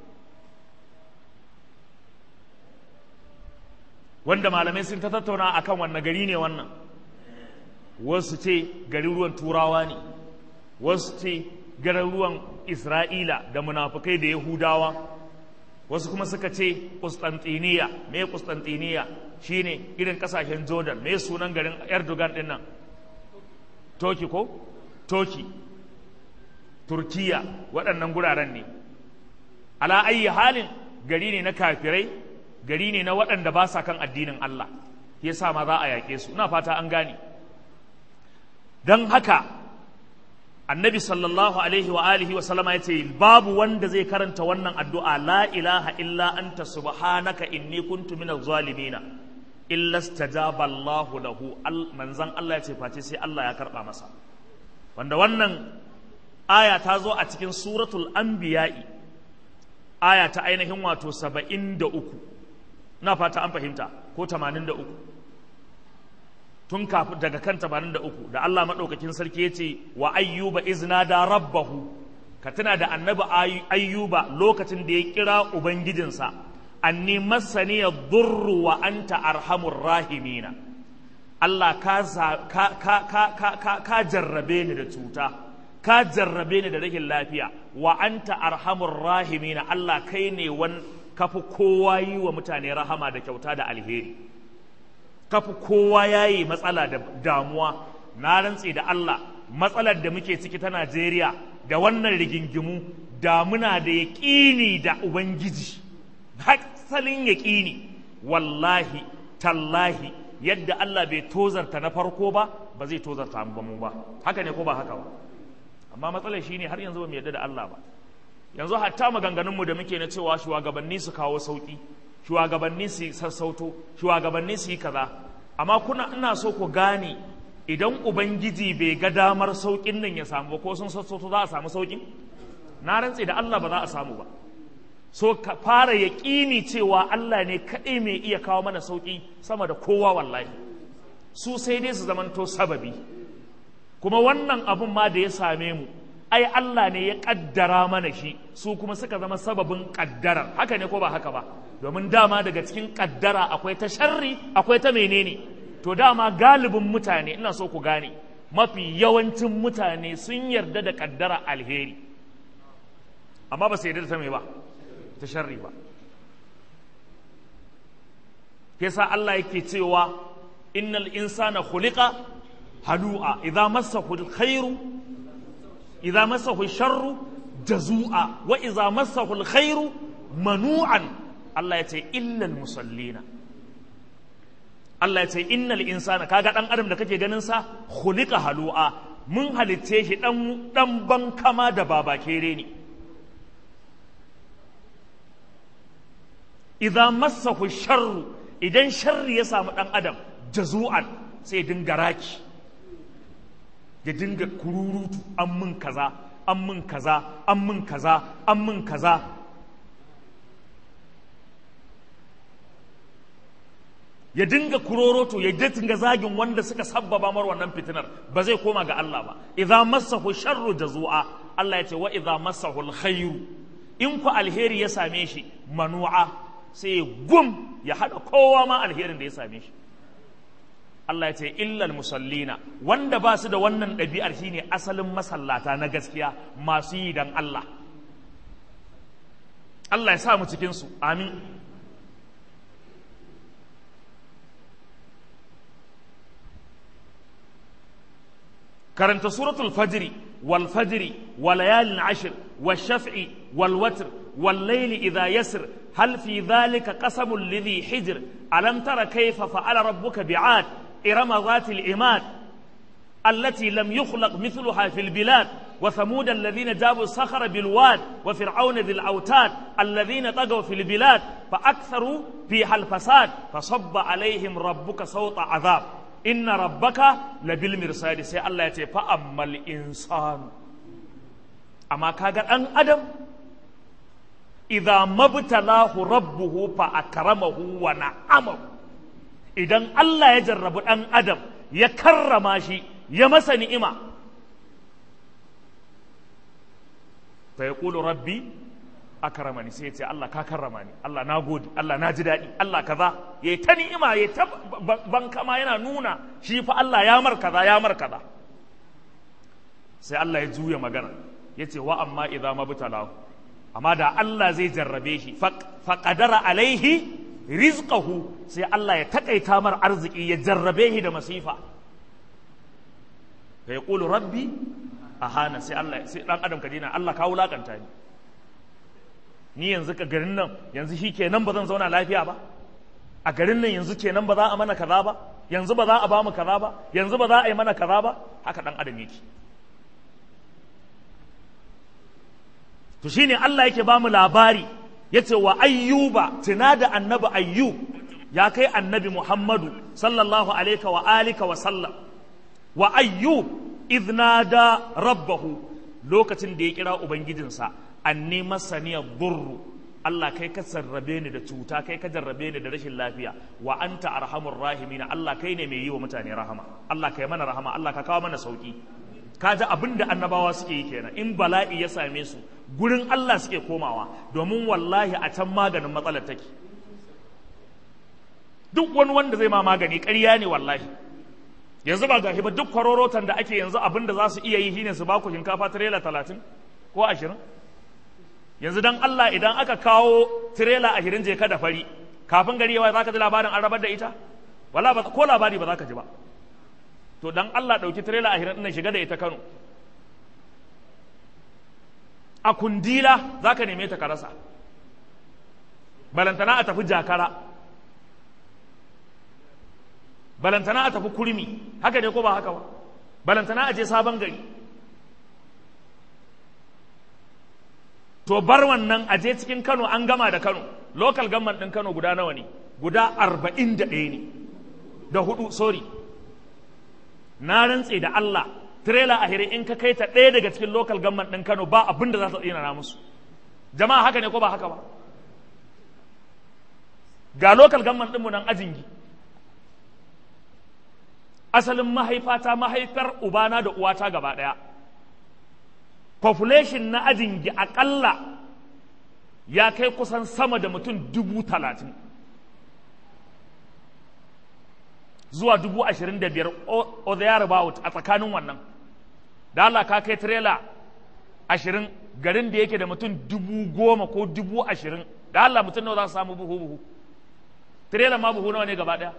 wanda malamai sun ta tattauna akan wannan gari ne wannan wasu ce garin ruwan turawa ne wasu ce garin ruwan isra'ila da munafukai da yahudawa wasu kuma suka ce Kustantiniya me Kustantiniya shine irin kasashen Jordan me sunan garin Erdogan din nan Toki ko Toki Turkiya waɗannan guraren ne ala ayi halin gari ne na kafirai gari ne na waɗanda ba sa kan addinin Allah yasa ma za a yaƙe su ina fata an gane don haka annabi sallallahu alaihi wa alihi wa sallama ya ce babu wanda zai karanta wannan addu'a la ilaha illa anta subhanaka inni kuntu minaz zalimina illa stajaba Allah lahu manzan Allah ya ce face sai Allah ya karba masa wanda wannan aya ta zo a cikin suratul anbiya'i aya ta ainihin wato saba'in da uku na fata an fahimta ko tamanin da uku tun kafin daga kan tamanin da uku da Allah maɗaukakin sarki ya ce wa ayyuba izna da rabbahu ka tuna da annabi ayyuba lokacin da ya kira ubangijinsa anni masani ya durru wa anta arhamur rahimina Allah ka, ka, ka, ka, ka, ka jarrabe ni da cuta ka jarrabe ni da rashin lafiya wa anta arhamur rahimina Allah kai ne wan kafi kowa yi wa mutane rahama da kyauta da alheri kafi kowa yayi matsala da damuwa na rantse da Allah matsalar da muke ciki ta Najeriya da wannan rigingimu da muna da yaƙini da Ubangiji haksalin yaƙini wallahi tallahi yadda Allah bai tozarta na farko ba ba zai tozarta mu ba haka ne ko ba haka ba amma matsalar shine har yanzu ba mu yarda da Allah ba yanzu hatta maganganunmu da muke na cewa shugabanni su kawo sauki shugabanni su sassauto shugabanni su yi kaza amma kuna ina so ku gane idan ubangiji bai ga damar saukin nan ya samu ba ko sun sassauto za a samu sauki na rantse da Allah ba za a samu ba so ka fara yaƙini cewa Allah ne kaɗai mai iya kawo mana sauƙi sama da kowa wallahi su sai dai su zamanto sababi kuma wannan abun ma da ya same mu ai Allah ne ya ƙaddara mana shi su kuma suka zama sababin ƙaddarar haka ne ko ba haka ba domin dama daga cikin ƙaddara akwai ta sharri akwai ta menene to dama galibin mutane ina so ku gane mafi yawancin mutane sun yarda da ƙaddara alheri amma ba su yarda da ta mai ba ta sharri ba yasa Allah yake cewa innal insana khuliqa halu'a idza massahu alkhairu idza massahu sharru jazua wa idza massahu alkhairu manu'an Allah yace illal musallina Allah yace innal insana kaga dan adam da kake ganin sa khuliqa halu'a mun halitce shi dan dan bankama da babakere ne idza massahu sharru idan sharri ya samu dan adam jazu'an sai dinga raki ya dinga kururutu an mun kaza an mun kaza an mun kaza an mun kaza ya dinga kuroroto ya dinga zagin wanda suka sabbaba mar wannan fitinar ba zai koma ga Allah ba idza massahu sharru jazu'a Allah ya ce wa idza massahu alkhairu in ku alheri ya same shi manu'a sai gum ya haɗa kowa ma alherin da ya same shi Allah ya ce illal musallina wanda ba su da wannan ɗabi'ar shine asalin masallata na gaskiya masu yi dan Allah Allah ya sa mu cikin su amin karanta suratul fajri wal fajri wa layalin ashir wa shaf'i wal watr wal layli idha yasr هل في ذلك قسم لذي حجر ألم تر كيف فعل ربك بعاد إرم ذات الإماد التي لم يخلق مثلها في البلاد وثمود الذين جابوا الصخر بالواد وفرعون ذي الأوتاد الذين طغوا في البلاد فأكثروا فيها الفساد فصب عليهم ربك صوت عذاب إن ربك لبالمرصاد سي الله يتي فأما الإنسان أما كاغر أن أدم idza mabtalahu rabbuhu fa akramahu wa na'amahu idan Allah ya jarrabu dan adam ya karrama shi ya masa ni'ima fa yaqulu rabbi akramani sai ya ce Allah ka karrama ni Allah na gode Allah na ji daɗi Allah kaza ya ta ni'ima ya ta bankama yana nuna shi fa Allah ya mar kaza ya mar kaza sai Allah ya juya magana ya ce wa amma idza mabtalahu amma da Allah zai jarrabe shi faƙadara alaihi rizqahu sai Allah ya taƙaita mar arziki ya jarrabe shi da masifa fa yaqulu rabbi ahana sai Allah sai dan adam ka dina Allah ka wulakanta ni ni yanzu ka garin nan yanzu shi kenan ba zan zauna lafiya ba a garin nan yanzu kenan ba za a mana kaza ba yanzu ba za a ba mu kaza ba yanzu ba za a yi mana kaza ba haka dan adam yake to shine Allah yake bamu labari yace wa ayyuba tuna da annabi ayyub ya kai annabi muhammadu sallallahu alaihi wa alika wa sallam wa ayyub idnada rabbahu lokacin da ya kira ubangijinsa anni masaniya burru Allah kai ka sarrabe ni da cuta kai ka jarrabe ni da rashin lafiya wa anta arhamur rahimin Allah kai ne mai yi wa mutane rahama Allah kai mana rahama Allah ka kawo mana sauki kaji abin da annabawa suke yi kenan in bala'i ya same su gurin Allah suke komawa domin wallahi a can maganin matsalar take duk wani wanda zai ma magani ƙarya ne wallahi yanzu ba gashi ba duk kwarorotan da ake yanzu abin da za su iya yi shine su ba ku shinkafa tirela talatin ko ashirin yanzu dan Allah idan aka kawo tirela ashirin je ka da fari kafin gari yawa za ka ji labarin an rabar da ita wala ba ko labari ba za ka ji ba to dan Allah ɗauki tirela ashirin ɗin shiga da ita Kano a kundila za ka neme ta ka rasa balantana a tafi jakara balantana a tafi kurmi haka ne ko ba haka ba balantana a je sabon gari to bar wannan a je cikin kano an gama da kano local government ɗin kano guda nawa ne guda arba'in da ɗaya ne da hudu sorry na rantse da Allah trailer a hire in ka kai ta ɗaya daga cikin local government ɗin kano ba abin da za ta tsina musu jama'a haka ne ko ba haka ba ga local government ɗinmu nan ajingi asalin mahaifata mahaifar ubana da uwata gaba ɗaya population na ajingi aƙalla ya kai kusan sama da mutum dubu talatin zuwa dubu ashirin da biyar o the about a tsakanin wannan da Allah ka kai tirela ashirin garin da yake da mutum dubu goma ko dubu ashirin da Allah mutum nawa za su samu buhu buhu tirela ma buhu nawa ne gaba ɗaya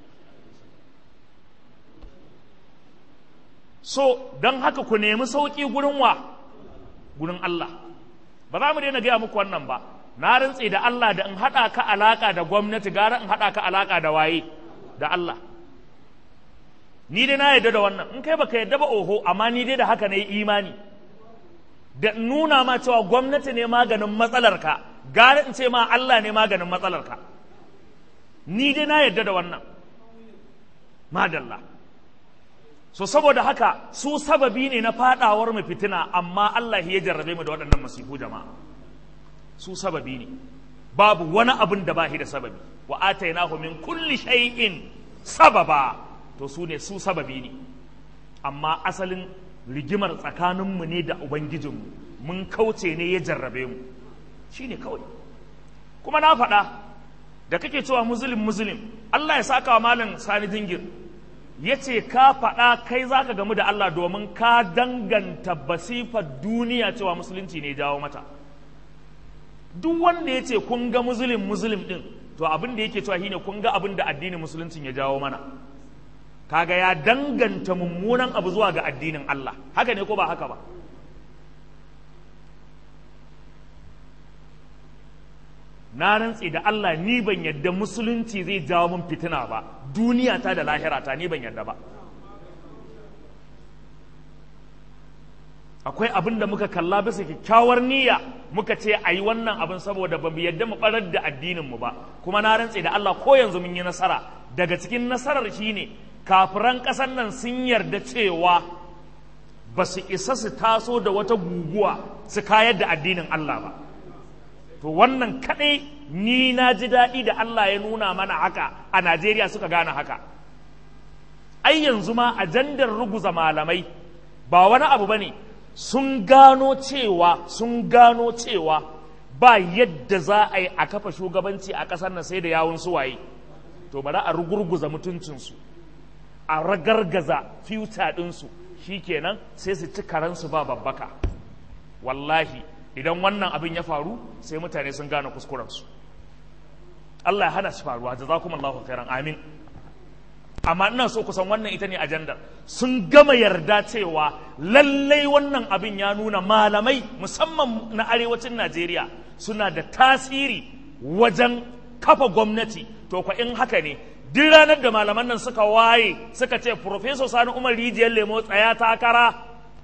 so don haka ku nemi sauƙi gurin wa gurin Allah ba za mu daina gaya muku wannan ba na rantse da Allah da in haɗa ka alaƙa da gwamnati gara in haɗa ka alaƙa da waye da Allah ni dai na yarda da wannan in kai baka yarda ba oho amma ni dai da haka na yi imani da nuna ma cewa gwamnati ne maganin matsalarka gara in ce ma Allah ne maganin matsalarka ni dai na yarda da wannan madalla so saboda haka su sababi ne na fadawar mu fitina amma Allah ya jarrabe mu da waɗannan masifu jama'a su sababi ne babu wani abin da ba shi da sababi wa atainahu min kulli shay'in sababa to su ne su sababi ne amma asalin rigimar tsakaninmu ne da ubangijinmu mun kauce ne ya jarrabe mu shine kawai kuma na faɗa da kake cewa muslim muslim Allah ya saka wa malam sani dingir ya ce ka faɗa kai za ka gamu da Allah domin ka danganta basifar duniya cewa musulunci ne jawo mata duk wanda ya ce kun ga muslim muslim ɗin to abin da yake cewa shine kun ga abin da addinin musuluncin ya jawo mana kaga ya danganta mummunan abu zuwa ga addinin Allah haka ne ko ba haka ba na rantse da Allah ni ban yadda musulunci zai jawo min fitina ba duniya ta da lahira ta ni ban yadda ba akwai abin da muka kalla bisa kyakkyawar niyya muka ce a yi wannan abin saboda ba mu yadda mu barar da addininmu ba kuma na rantse da Allah ko yanzu mun yi nasara daga cikin nasarar shine kafiran ƙasar nan sun yarda cewa ba su isa su taso da wata guguwa su kayar da addinin Allah ba to wannan kaɗai ni na ji daɗi da Allah ya nuna mana haka a Najeriya suka gane haka ai yanzu ma ajandar ruguza malamai ba wani abu ba ne sun gano cewa sun gano cewa ba yadda za a yi a kafa shugabanci a ƙasar nan sai da yawun suwaye to bari a rugurguza mutuncinsu a ragargaza fiuta ɗinsu shi kenan sai su ci karansu ba babbaka wallahi idan wannan abin ya faru sai mutane sun gane kuskurensu Allah ya hana shi faruwa jazakumullahu khairan amin amma ina so kusan wannan ita ne ajandar sun gama yarda cewa lallai wannan abin ya nuna malamai musamman na arewacin Najeriya suna da tasiri wajen kafa gwamnati to kwa in haka ne duk ranar da malaman nan suka waye suka ce Professor Sani Umar Rijiyar Lemo tsaya takara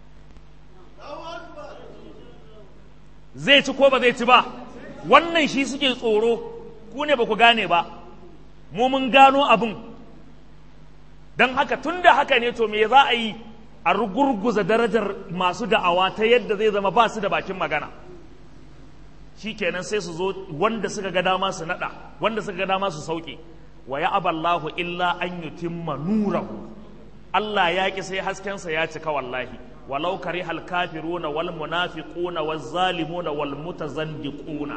zai ci ko ba zai ci ba wannan shi suke tsoro ku ne ba ku gane ba mu mun gano abin don haka tun da haka ne to me za a yi a rugurguza darajar masu da'awa ta yadda zai zama ba su da bakin magana shi kenan sai su zo wanda suka ga dama su nada wanda suka ga dama su sauke wa ya aballahu illa an yutimma nurahu Allah ya ki sai haskensa ya cika wallahi walau karihal kafiruna wal munafiquna waz zalimuna wal mutazandiquna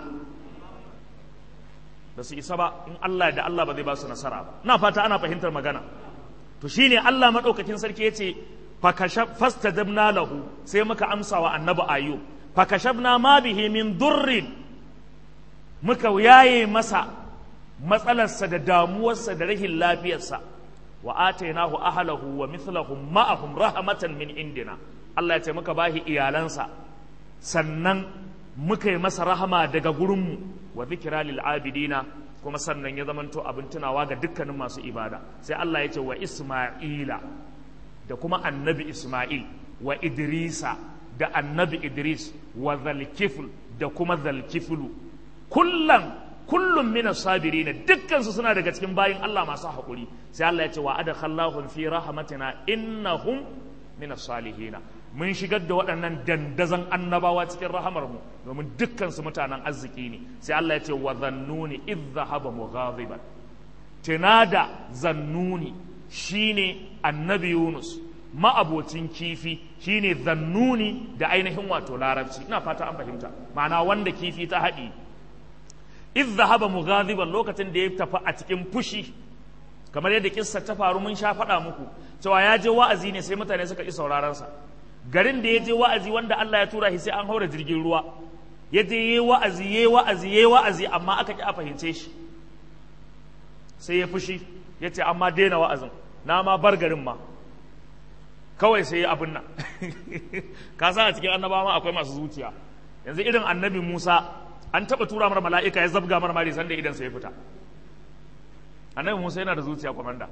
da su isa ba in Allah da Allah ba zai ba su nasara ba na fata ana fahimtar magana to shine Allah madaukakin sarki yace fastajabna lahu sai muka amsa wa annabi ayyub fakashabna ma bihi min durrin muka yaye masa matsalarsa da damuwarsa da rahin lafiyarsa wa atainahu ahlahu wa mithlahum ma'ahum rahmatan min indina Allah ya ce muka bahi iyalansa sannan muka yi masa rahama daga gurinmu wa zikira lil abidina kuma sannan ya zamanto abin tunawa ga dukkanin masu ibada sai Allah ya ce wa Isma'ila da kuma annabi Isma'il wa Idrisa da annabi Idris wa zalkifl da kuma zalkiflu kullum kullum min sabirin dukkansu suna daga cikin bayin Allah masu haƙuri sai Allah ya ce wa adkhallahum fi rahmatina innahum min salihina mun shigar da waɗannan dandazan annabawa cikin rahamar mu domin dukkansu mutanen arziki ne sai Allah ya ce wa zannuni idh dhahaba mughadiban tinada zannuni shine annabi Yunus ma'abocin kifi shine zannuni da ainihin wato larabci ina fata an fahimta ma'ana wanda kifi ta haɗi idh dhahaba mughadiban lokacin da ya tafi a cikin fushi kamar yadda kissa ta faru mun sha faɗa muku cewa ya je wa'azi ne sai mutane suka ƙi sauraron sa garin da ya je wa'azi wanda Allah ya tura shi sai an haura jirgin ruwa ya je yayi wa'azi yayi wa'azi yayi wa'azi amma aka ki a fahimce shi sai ya fushi ya ce amma daina wa'azin na ma bar garin ma kawai sai ya abin nan ka san a cikin annabawa akwai masu zuciya yanzu irin annabi Musa an taɓa tura mar mala'ika ya zabga mar mari sanda idan sai ya fita annabi Musa yana da zuciya kwamanda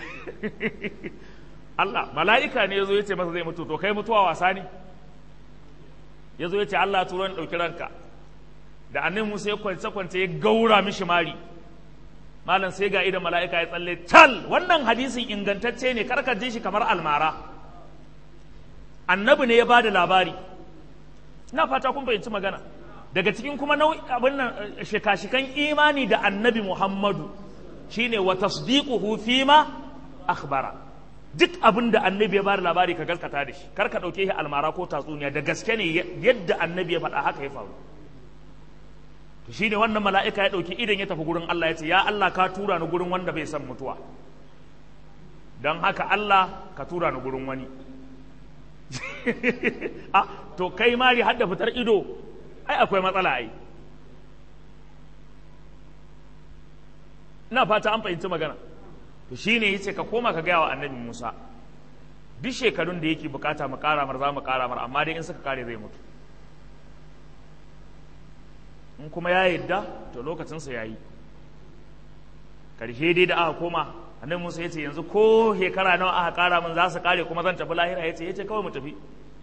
Allah mala'ika ne ya zo ya ce masa zai mutu to kai mutuwa wasa ne ya zo ya ce Allah turo ni ɗauki ranka da annabi Musa ya kwance kwance ya gaura mishi mari malam sai ga idan mala'ika ya tsalle tal wannan hadisin ingantacce ne karka ji shi kamar almara annabi ne ya ba da labari ina fata kun fahimci magana daga cikin kuma abin nan shika-shikan imani da annabi Muhammadu shine wa tasdiquhu fima akhbara duk abin da annabi ya bada labari ka gaskata da shi kar ka dauke shi almara ko tatsuniya da gaske ne yadda annabi ya faɗa haka ya faru to shine wannan mala'ika ya dauki idan ya tafi gurin Allah ya ce ya Allah ka tura ni gurin wanda bai san mutuwa don haka Allah ka tura ni gurin wani a to kai mari har da fitar ido ai akwai matsala ai ina fata an fahimci magana to shine yace ka koma ka gaya wa annabi Musa duk shekarun da yake bukata mu kara mar za mu kara mar amma dai in suka kare zai mutu in kuma ya yadda to lokacin sa yayi karshe dai da aka koma annabi Musa yace yanzu ko shekara nawa aka kara min za su kare kuma zan tafi lahira yace yace kawai mu tafi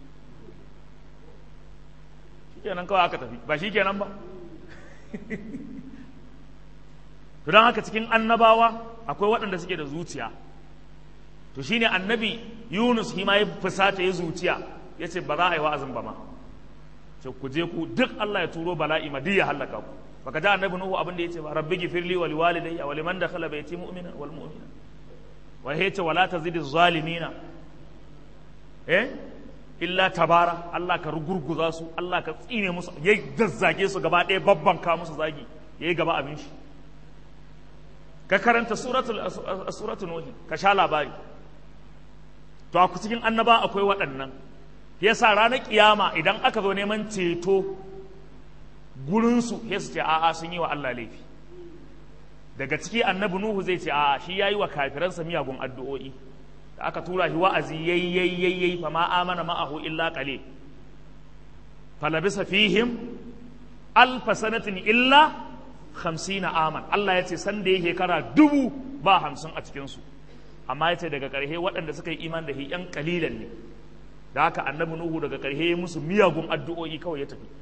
shikenan kawai aka tafi ba shikenan ba to don haka cikin annabawa akwai waɗanda suke da zuciya to shine annabi yunus shi ma ya fusata ya zuciya ya ce ba za a yi wa'azin ba ma ce ku je ku duk allah ya turo bala'i ma ya hallaka ku baka ji annabi nuhu abin da ya ce ba rabbi gifirli wa liwalidayya wa liman dakhala bayti mu'mina wal mu'mina wa yace wala tazidi zalimina eh illa tabara allah ka rugurguza su allah ka tsine musu ya zazzage su gaba ɗaya babban ka musu zagi yayi gaba abin shi ka karanta suratul nuhi ka sha labari to a cikin annaba akwai waɗannan yasa ranar kiyama idan aka zo neman ceto gurinsu ya su ce a'a sun yi wa Allah laifi daga ciki annabi nuhu zai ce a'a shi yayi wa kafiransa miyagun addu'o'i da aka tura shi wa'azi yayi yayi yayi fa ma amana ma'ahu illa qalil falabisa fihim alfa sanatin illa hamsina aman Allah ya ce san da ya shekara dubu ba hamsin a cikinsu amma ya ce daga ƙarshe waɗanda suka yi iman da shi ‘yan ƙalilan ne da haka annabi nuhu daga ƙarshe ya musu miyagun addu'o'i kawai ya tafi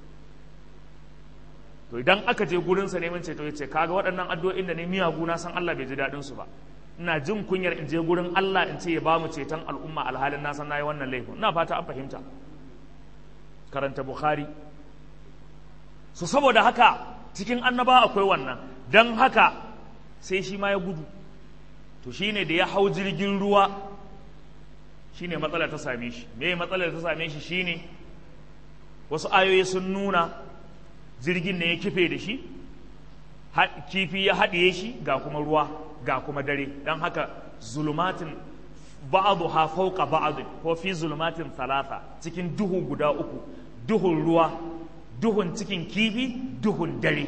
to idan aka je gurinsa neman ceto ya ce kaga waɗannan addu'o'in da ne miyagu na san Allah bai ji daɗin su ba ina jin kunyar in je gurin Allah in ce ya ba mu ceton al'umma alhalin na san nayi wannan laifin ina fata an fahimta karanta bukhari su saboda haka cikin annaba akwai wannan don haka sai shi ma ya gudu to shine da ya hau jirgin ruwa shine matsalar ta same shi me matsalar ta same shi shine wasu ayoyi sun nuna jirgin ne ya kife da shi kifi ya haɗiye shi ga kuma ruwa ga kuma dare don haka zulumatin ba'dha fawqa ba'd ko fi zulumatin thalatha cikin duhu guda uku duhun ruwa duhun cikin kifi duhun dare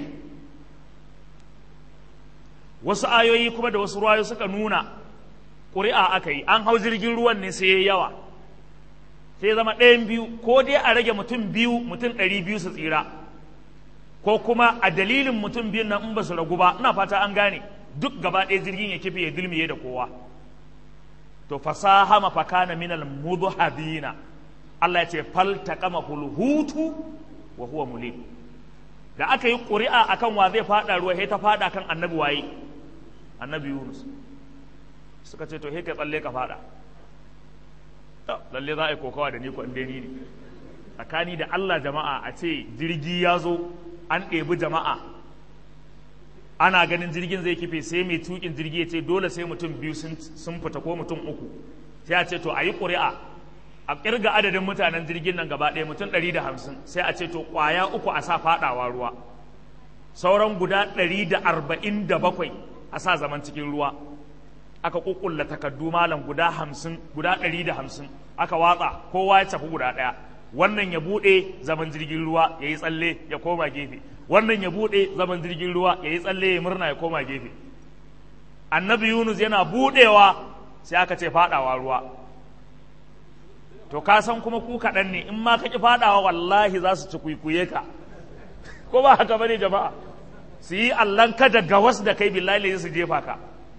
wasu ayoyi kuma da wasu ruwayo suka nuna ƙuri'a aka yi an hau jirgin ruwan ne sai ya yawa sai zama ɗayan biyu ko dai a rage mutum biyu mutum ɗari biyu su tsira ko kuma a dalilin mutum biyun nan in ba su ragu ba ina fata an gane duk gaba ɗaya jirgin ya kife ya dilmiye da kowa to fasaha mafakana minal mudhhabina Allah ya ce fal taqama hutu wa huwa mulim da aka yi ƙuri'a akan wa zai fada ruwa sai ta fada kan annabi waye annabi Yunus suka ce to he ka tsalle ka fada to lalle za a yi kokawa da ni ko inda ni ne tsakani da Allah jama'a a ce jirgi ya zo an ɗebi jama'a ana ganin jirgin zai kife sai mai tukin jirgi ya ce dole sai mutum biyu sun fita ko mutum uku sai a ce to a yi ƙuri'a a ƙirga adadin mutanen jirgin nan gaba ɗaya mutum ɗari da hamsin sai a ce to ƙwaya uku a sa faɗawa ruwa sauran guda ɗari da arba'in da bakwai a sa zaman cikin ruwa aka ƙuƙulla takardu malam guda hamsin guda ɗari da hamsin aka watsa kowa ya tafi guda ɗaya wannan ya buɗe zaman jirgin ruwa ya yi tsalle ya koma gefe wannan ya buɗe zaman jirgin ruwa ya yi tsalle ya murna ya koma gefe annabi yunus yana buɗewa sai aka ce faɗawa ruwa to ka san kuma ku kaɗan ne in ma ka ƙi faɗawa wallahi za su ci kuikuye ka ko ba haka bane jama'a su yi allan kada gawas da kai billahi su jefa ka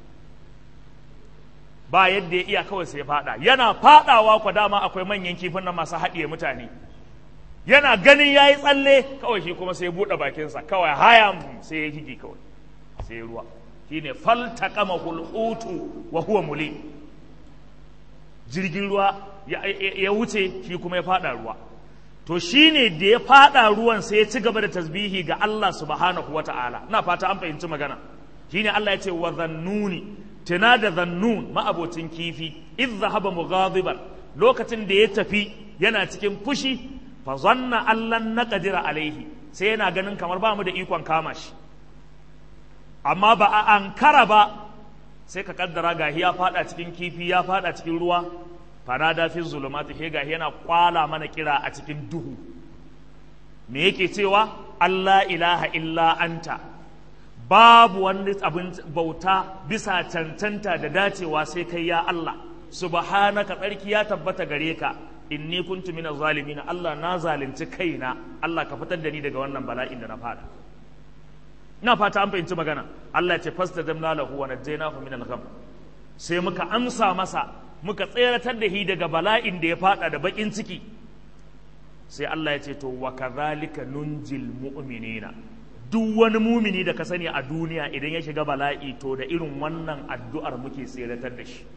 ba yadda ya iya kawai sai faɗa yana faɗawa kwa dama akwai manyan kifin nan masu haɗiye mutane yana ganin ya yi tsalle kawai shi kuma sai buɗe bakinsa kawai hayam sai ya higi kawai sai ruwa shi ne faltaƙama hulhutu wa huwa muli jirgin ruwa ya wuce shi kuma ya faɗa ruwa to shi ne da ya faɗa ruwan sai ya ci gaba da tasbihi ga Allah subhanahu wa ta'ala ina fata an fahimci magana shi ne Allah ya ce wa zannuni tuna da zannun ma'abocin kifi iz zahaba mughadiban lokacin da ya tafi yana cikin fushi fa zanna allan naqdira alaihi sai yana ganin kamar ba mu da ikon kama shi amma ba a ankara ba sai ka kaddara gahi ya fada cikin kifi ya fada cikin ruwa fanada fi zulumati he gahi yana kwala mana kira a cikin duhu me yake cewa Allah ilaha illa anta babu wani abin bauta bisa cancanta da dacewa sai kai ya Allah subhanaka tsarki ya tabbata gare ka inni kuntu min zalimin Allah na zalunci kaina Allah ka fitar da ni daga wannan bala'in da na fada ina fata an fahimci magana Allah ya ce fastajabna lahu wa najjaynahu min al-gham sai muka amsa masa muka tseratar da shi daga bala'in da ya fada da bakin ciki sai Allah ya ce to wa kadhalika nunjil mu'minina duk wani mumini da ka sani a duniya idan ya shiga bala'i to da irin wannan addu'ar muke tseratar da shi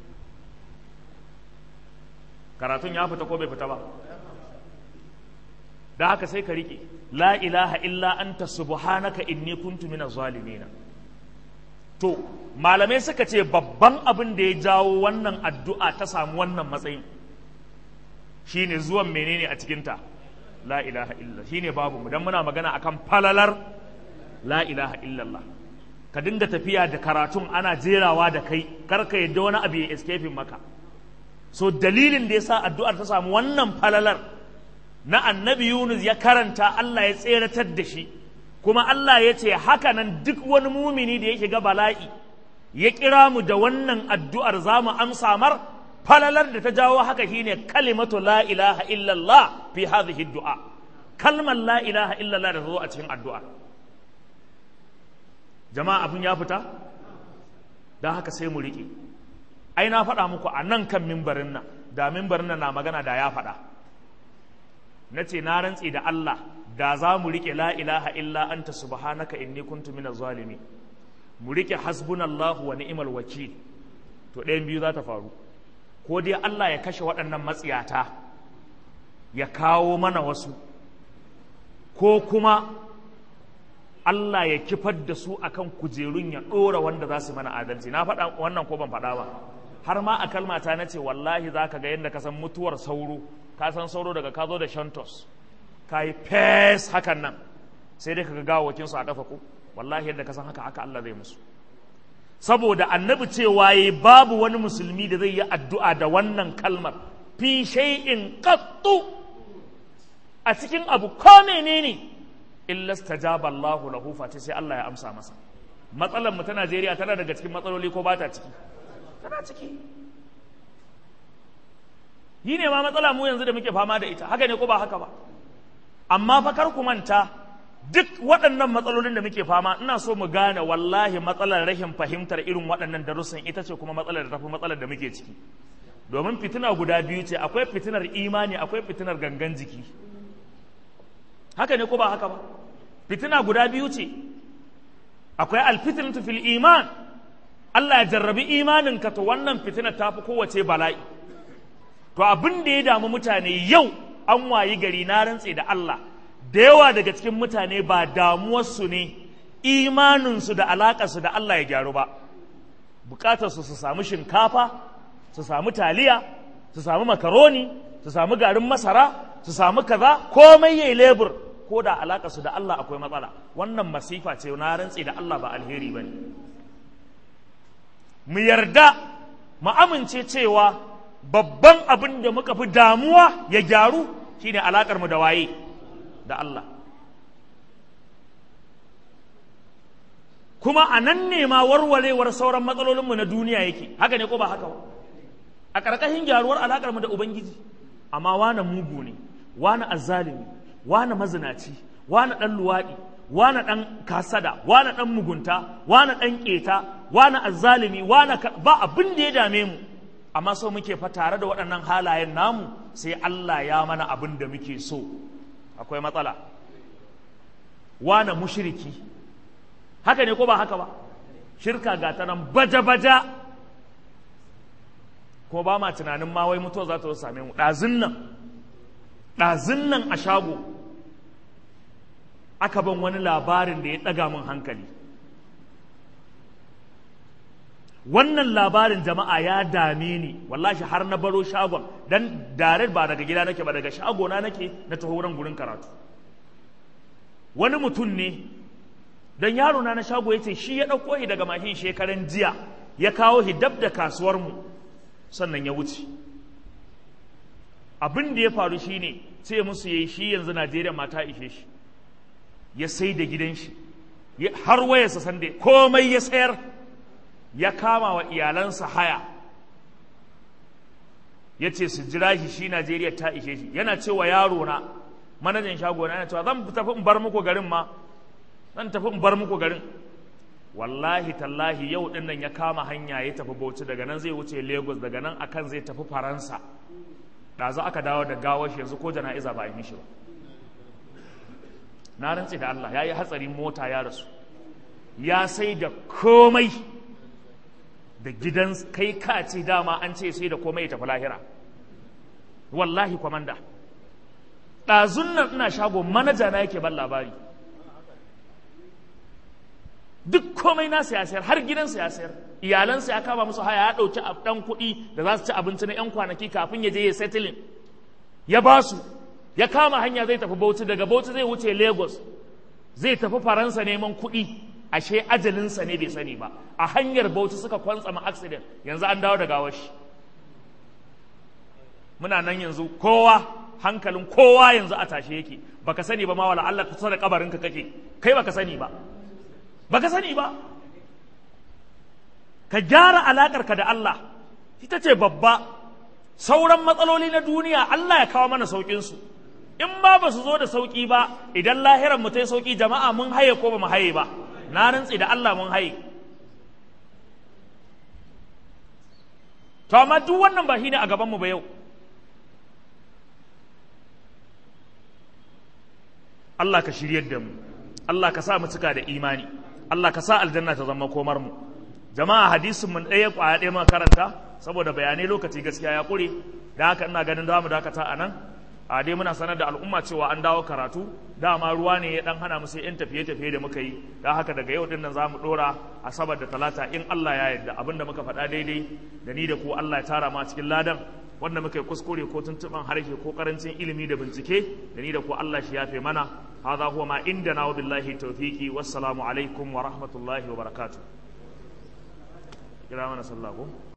karatun ya fita ko bai fita ba da haka sai ka riƙe la ilaha illa anta subhanaka inni kuntu minaz zalimin to malamai suka ce babban abin da ya jawo wannan addu'a ta samu wannan matsayin shine zuwan menene a cikinta la ilaha illa shine babu mu dan muna magana akan falalar la ilaha illallah ka dinga tafiya da karatun ana jerawa da kai kar ka yadda wani abu ya escape maka so dalilin da yasa addu'ar ta samu wannan falalar na annabi Yunus ya karanta Allah ya tseratar da shi kuma Allah ya ce haka nan duk wani mumini da ya shiga bala'i ya kira mu da wannan addu'ar za mu amsa mar falalar da ta jawo haka shine kalimatu la ilaha illallah fi hadhihi du'a kalmar la ilaha illallah da ta zo a cikin addu'a jama'a abin ya fita don haka sai mu riƙe ai na faɗa muku a nan kan mimbarin nan da mimbarin nan na magana da ya faɗa na ce na rantse da Allah da za mu riƙe la ilaha illa anta subhanaka inni kuntu minaz zalimi mu riƙe hasbunallahu wa ni'mal wakil to ɗayan biyu za ta faru ko dai Allah ya kashe waɗannan matsiyata ya kawo mana wasu ko kuma Allah ya kifar da su akan kujerun ya ɗora wanda za su mana adalci na faɗa wannan ko ban faɗa ba har ma a kalmata na ce wallahi za ka ga yadda ka san mutuwar sauro ka san sauro daga ka zo da shantos ka yi fes hakan nan sai dai ka ga gawakinsu a ƙafa ko wallahi yadda ka san haka haka Allah zai musu saboda annabi cewa ya babu wani musulmi da zai yi addu'a da wannan kalmar fi shay'in qattu a cikin abu ko menene illa stajaba Allahu lahu fati sai Allah ya amsa masa matsalar mu ta Najeriya tana daga cikin matsaloli ko ba ta ciki tana ciki yi ne ma matsala mu yanzu da muke fama da ita haka ne ko ba haka ba amma fa kar ku manta duk waɗannan matsalolin da muke fama ina so mu gane wallahi matsalar rashin fahimtar irin waɗannan darussan ita ce kuma matsalar da tafi matsalar da muke ciki domin fitina guda biyu ce akwai fitinar imani akwai fitinar gangan jiki haka ne ko ba haka ba fitina guda biyu ce akwai alfitinatu fil iman Allah ya jarrabi imaninka to wannan fitina ta fi kowace bala'i to abin da ya damu mutane yau an wayi gari na rantse da Allah da yawa daga cikin mutane ba damuwarsu ne imaninsu da alaƙarsu da Allah ya gyaru ba bukatarsu su samu shinkafa su samu taliya su samu makaroni su samu garin masara su samu kaza komai yayi lebur ko da alaƙarsu da Allah akwai matsala wannan masifa ce na rantse da Allah ba alheri bane mu yarda mu amince cewa babban abin da muka fi damuwa ya gyaru shine alakar mu da waye da Allah kuma a nan ne ma warwarewar sauran matsalolinmu na duniya yake haka ne ko ba haka ba a ƙarƙashin gyaruwar alakar mu da ubangiji amma wane mugu ne wane azzalimi wane mazinaci wane ɗan luwaɗi wane ɗan kasada wane ɗan mugunta wane ɗan ƙeta wane azzalimi wane ba abin da ya dame mu amma so muke fa tare da waɗannan halayen namu sai Allah ya mana abin da muke so akwai matsala wane mushriki haka ne ko ba haka ba shirka ga ta nan baja-baja ko ba ma tunanin ma wai mutuwa za ta same mu ɗazun nan ɗazun nan a shago aka ban wani labarin da ya ɗaga min hankali wannan labarin jama'a ya dame ni wallahi har na baro shagon dan dare ba daga gida nake ba daga shagona nake na taho wurin gurin karatu wani mutum ne dan yaro na na shago yace shi ya dauko shi daga mashin shekaran jiya ya kawo shi dab da kasuwar mu sannan ya wuce abin da ya faru shine sai musu yayi shi yanzu Najeriya mata ishe shi ya sai da gidan shi har wayarsa sande komai ya sayar ya kama wa iyalansa haya ya ce su jira shi shi Najeriya ta ishe shi yana cewa yaro na manajan shago na yana cewa zan tafi in bar muku garin ma zan tafi in bar muku garin wallahi tallahi yau din nan ya kama hanya ya tafi Bauchi daga nan zai wuce Lagos daga nan akan zai tafi Faransa ɗazu aka dawo da gawar shi yanzu ko jana'iza ba a yi mishi ba na rantse da Allah ya yi hatsarin mota ya rasu ya sai da komai da gidan kai ka ce dama an ce sai da komai ya tafi lahira wallahi kwamanda ɗazun nan ina shago manaja na yake ban labari duk komai na ya sayar har gidansa ya sayar iyalansa ya kama musu haya ya ɗauki ɗan kuɗi da za su ci abinci na 'yan kwanaki kafin ya je ya settling ya ba su ya kama hanya zai tafi bauchi daga bauchi zai wuce lagos zai tafi faransa neman kuɗi ashe ajalinsa ne bai sani ba a hanyar bauchi suka kwantsama accident yanzu an dawo da gawar shi muna nan yanzu kowa hankalin kowa yanzu a tashe yake baka sani ba ma wala Allah kusa da kabarin ka kake kai baka sani ba baka sani ba ka gyara alakar ka da Allah ita ce babba sauran matsaloli na duniya Allah ya kawo mana saukin su in ba ba su zo da sauki ba idan lahiran mu ta sauki jama'a mun haye ko ba mu haye ba na rantsi da Allah mun haye to amma duk wannan ba shine a gaban mu ba yau Allah ka shiryar da mu Allah ka sa mu cika da imani Allah ka sa aljanna ta zama komar mu jama'a hadisin mun ɗaya kwaya ɗaya ma karanta saboda bayanai lokaci gaskiya ya ƙure da haka ina ganin za mu dakata a nan a dai muna sanar da al'umma cewa an dawo karatu dama ruwa ne ya dan hana mu sai yan tafiye-tafiye da muka yi da haka daga yau din nan za mu ɗora asabar da talata in Allah ya yarda abinda muka faɗa daidai da ni da ku Allah ya tara ma cikin ladan wanda muka yi kuskure ko tuntuɓan harshe ko karancin ilimi da bincike da ni da ku Allah shi yafe mana hadha huwa ma indana wa billahi tawfiqi wassalamu alaikum wa rahmatullahi wa barakatuh kira mana sallah ko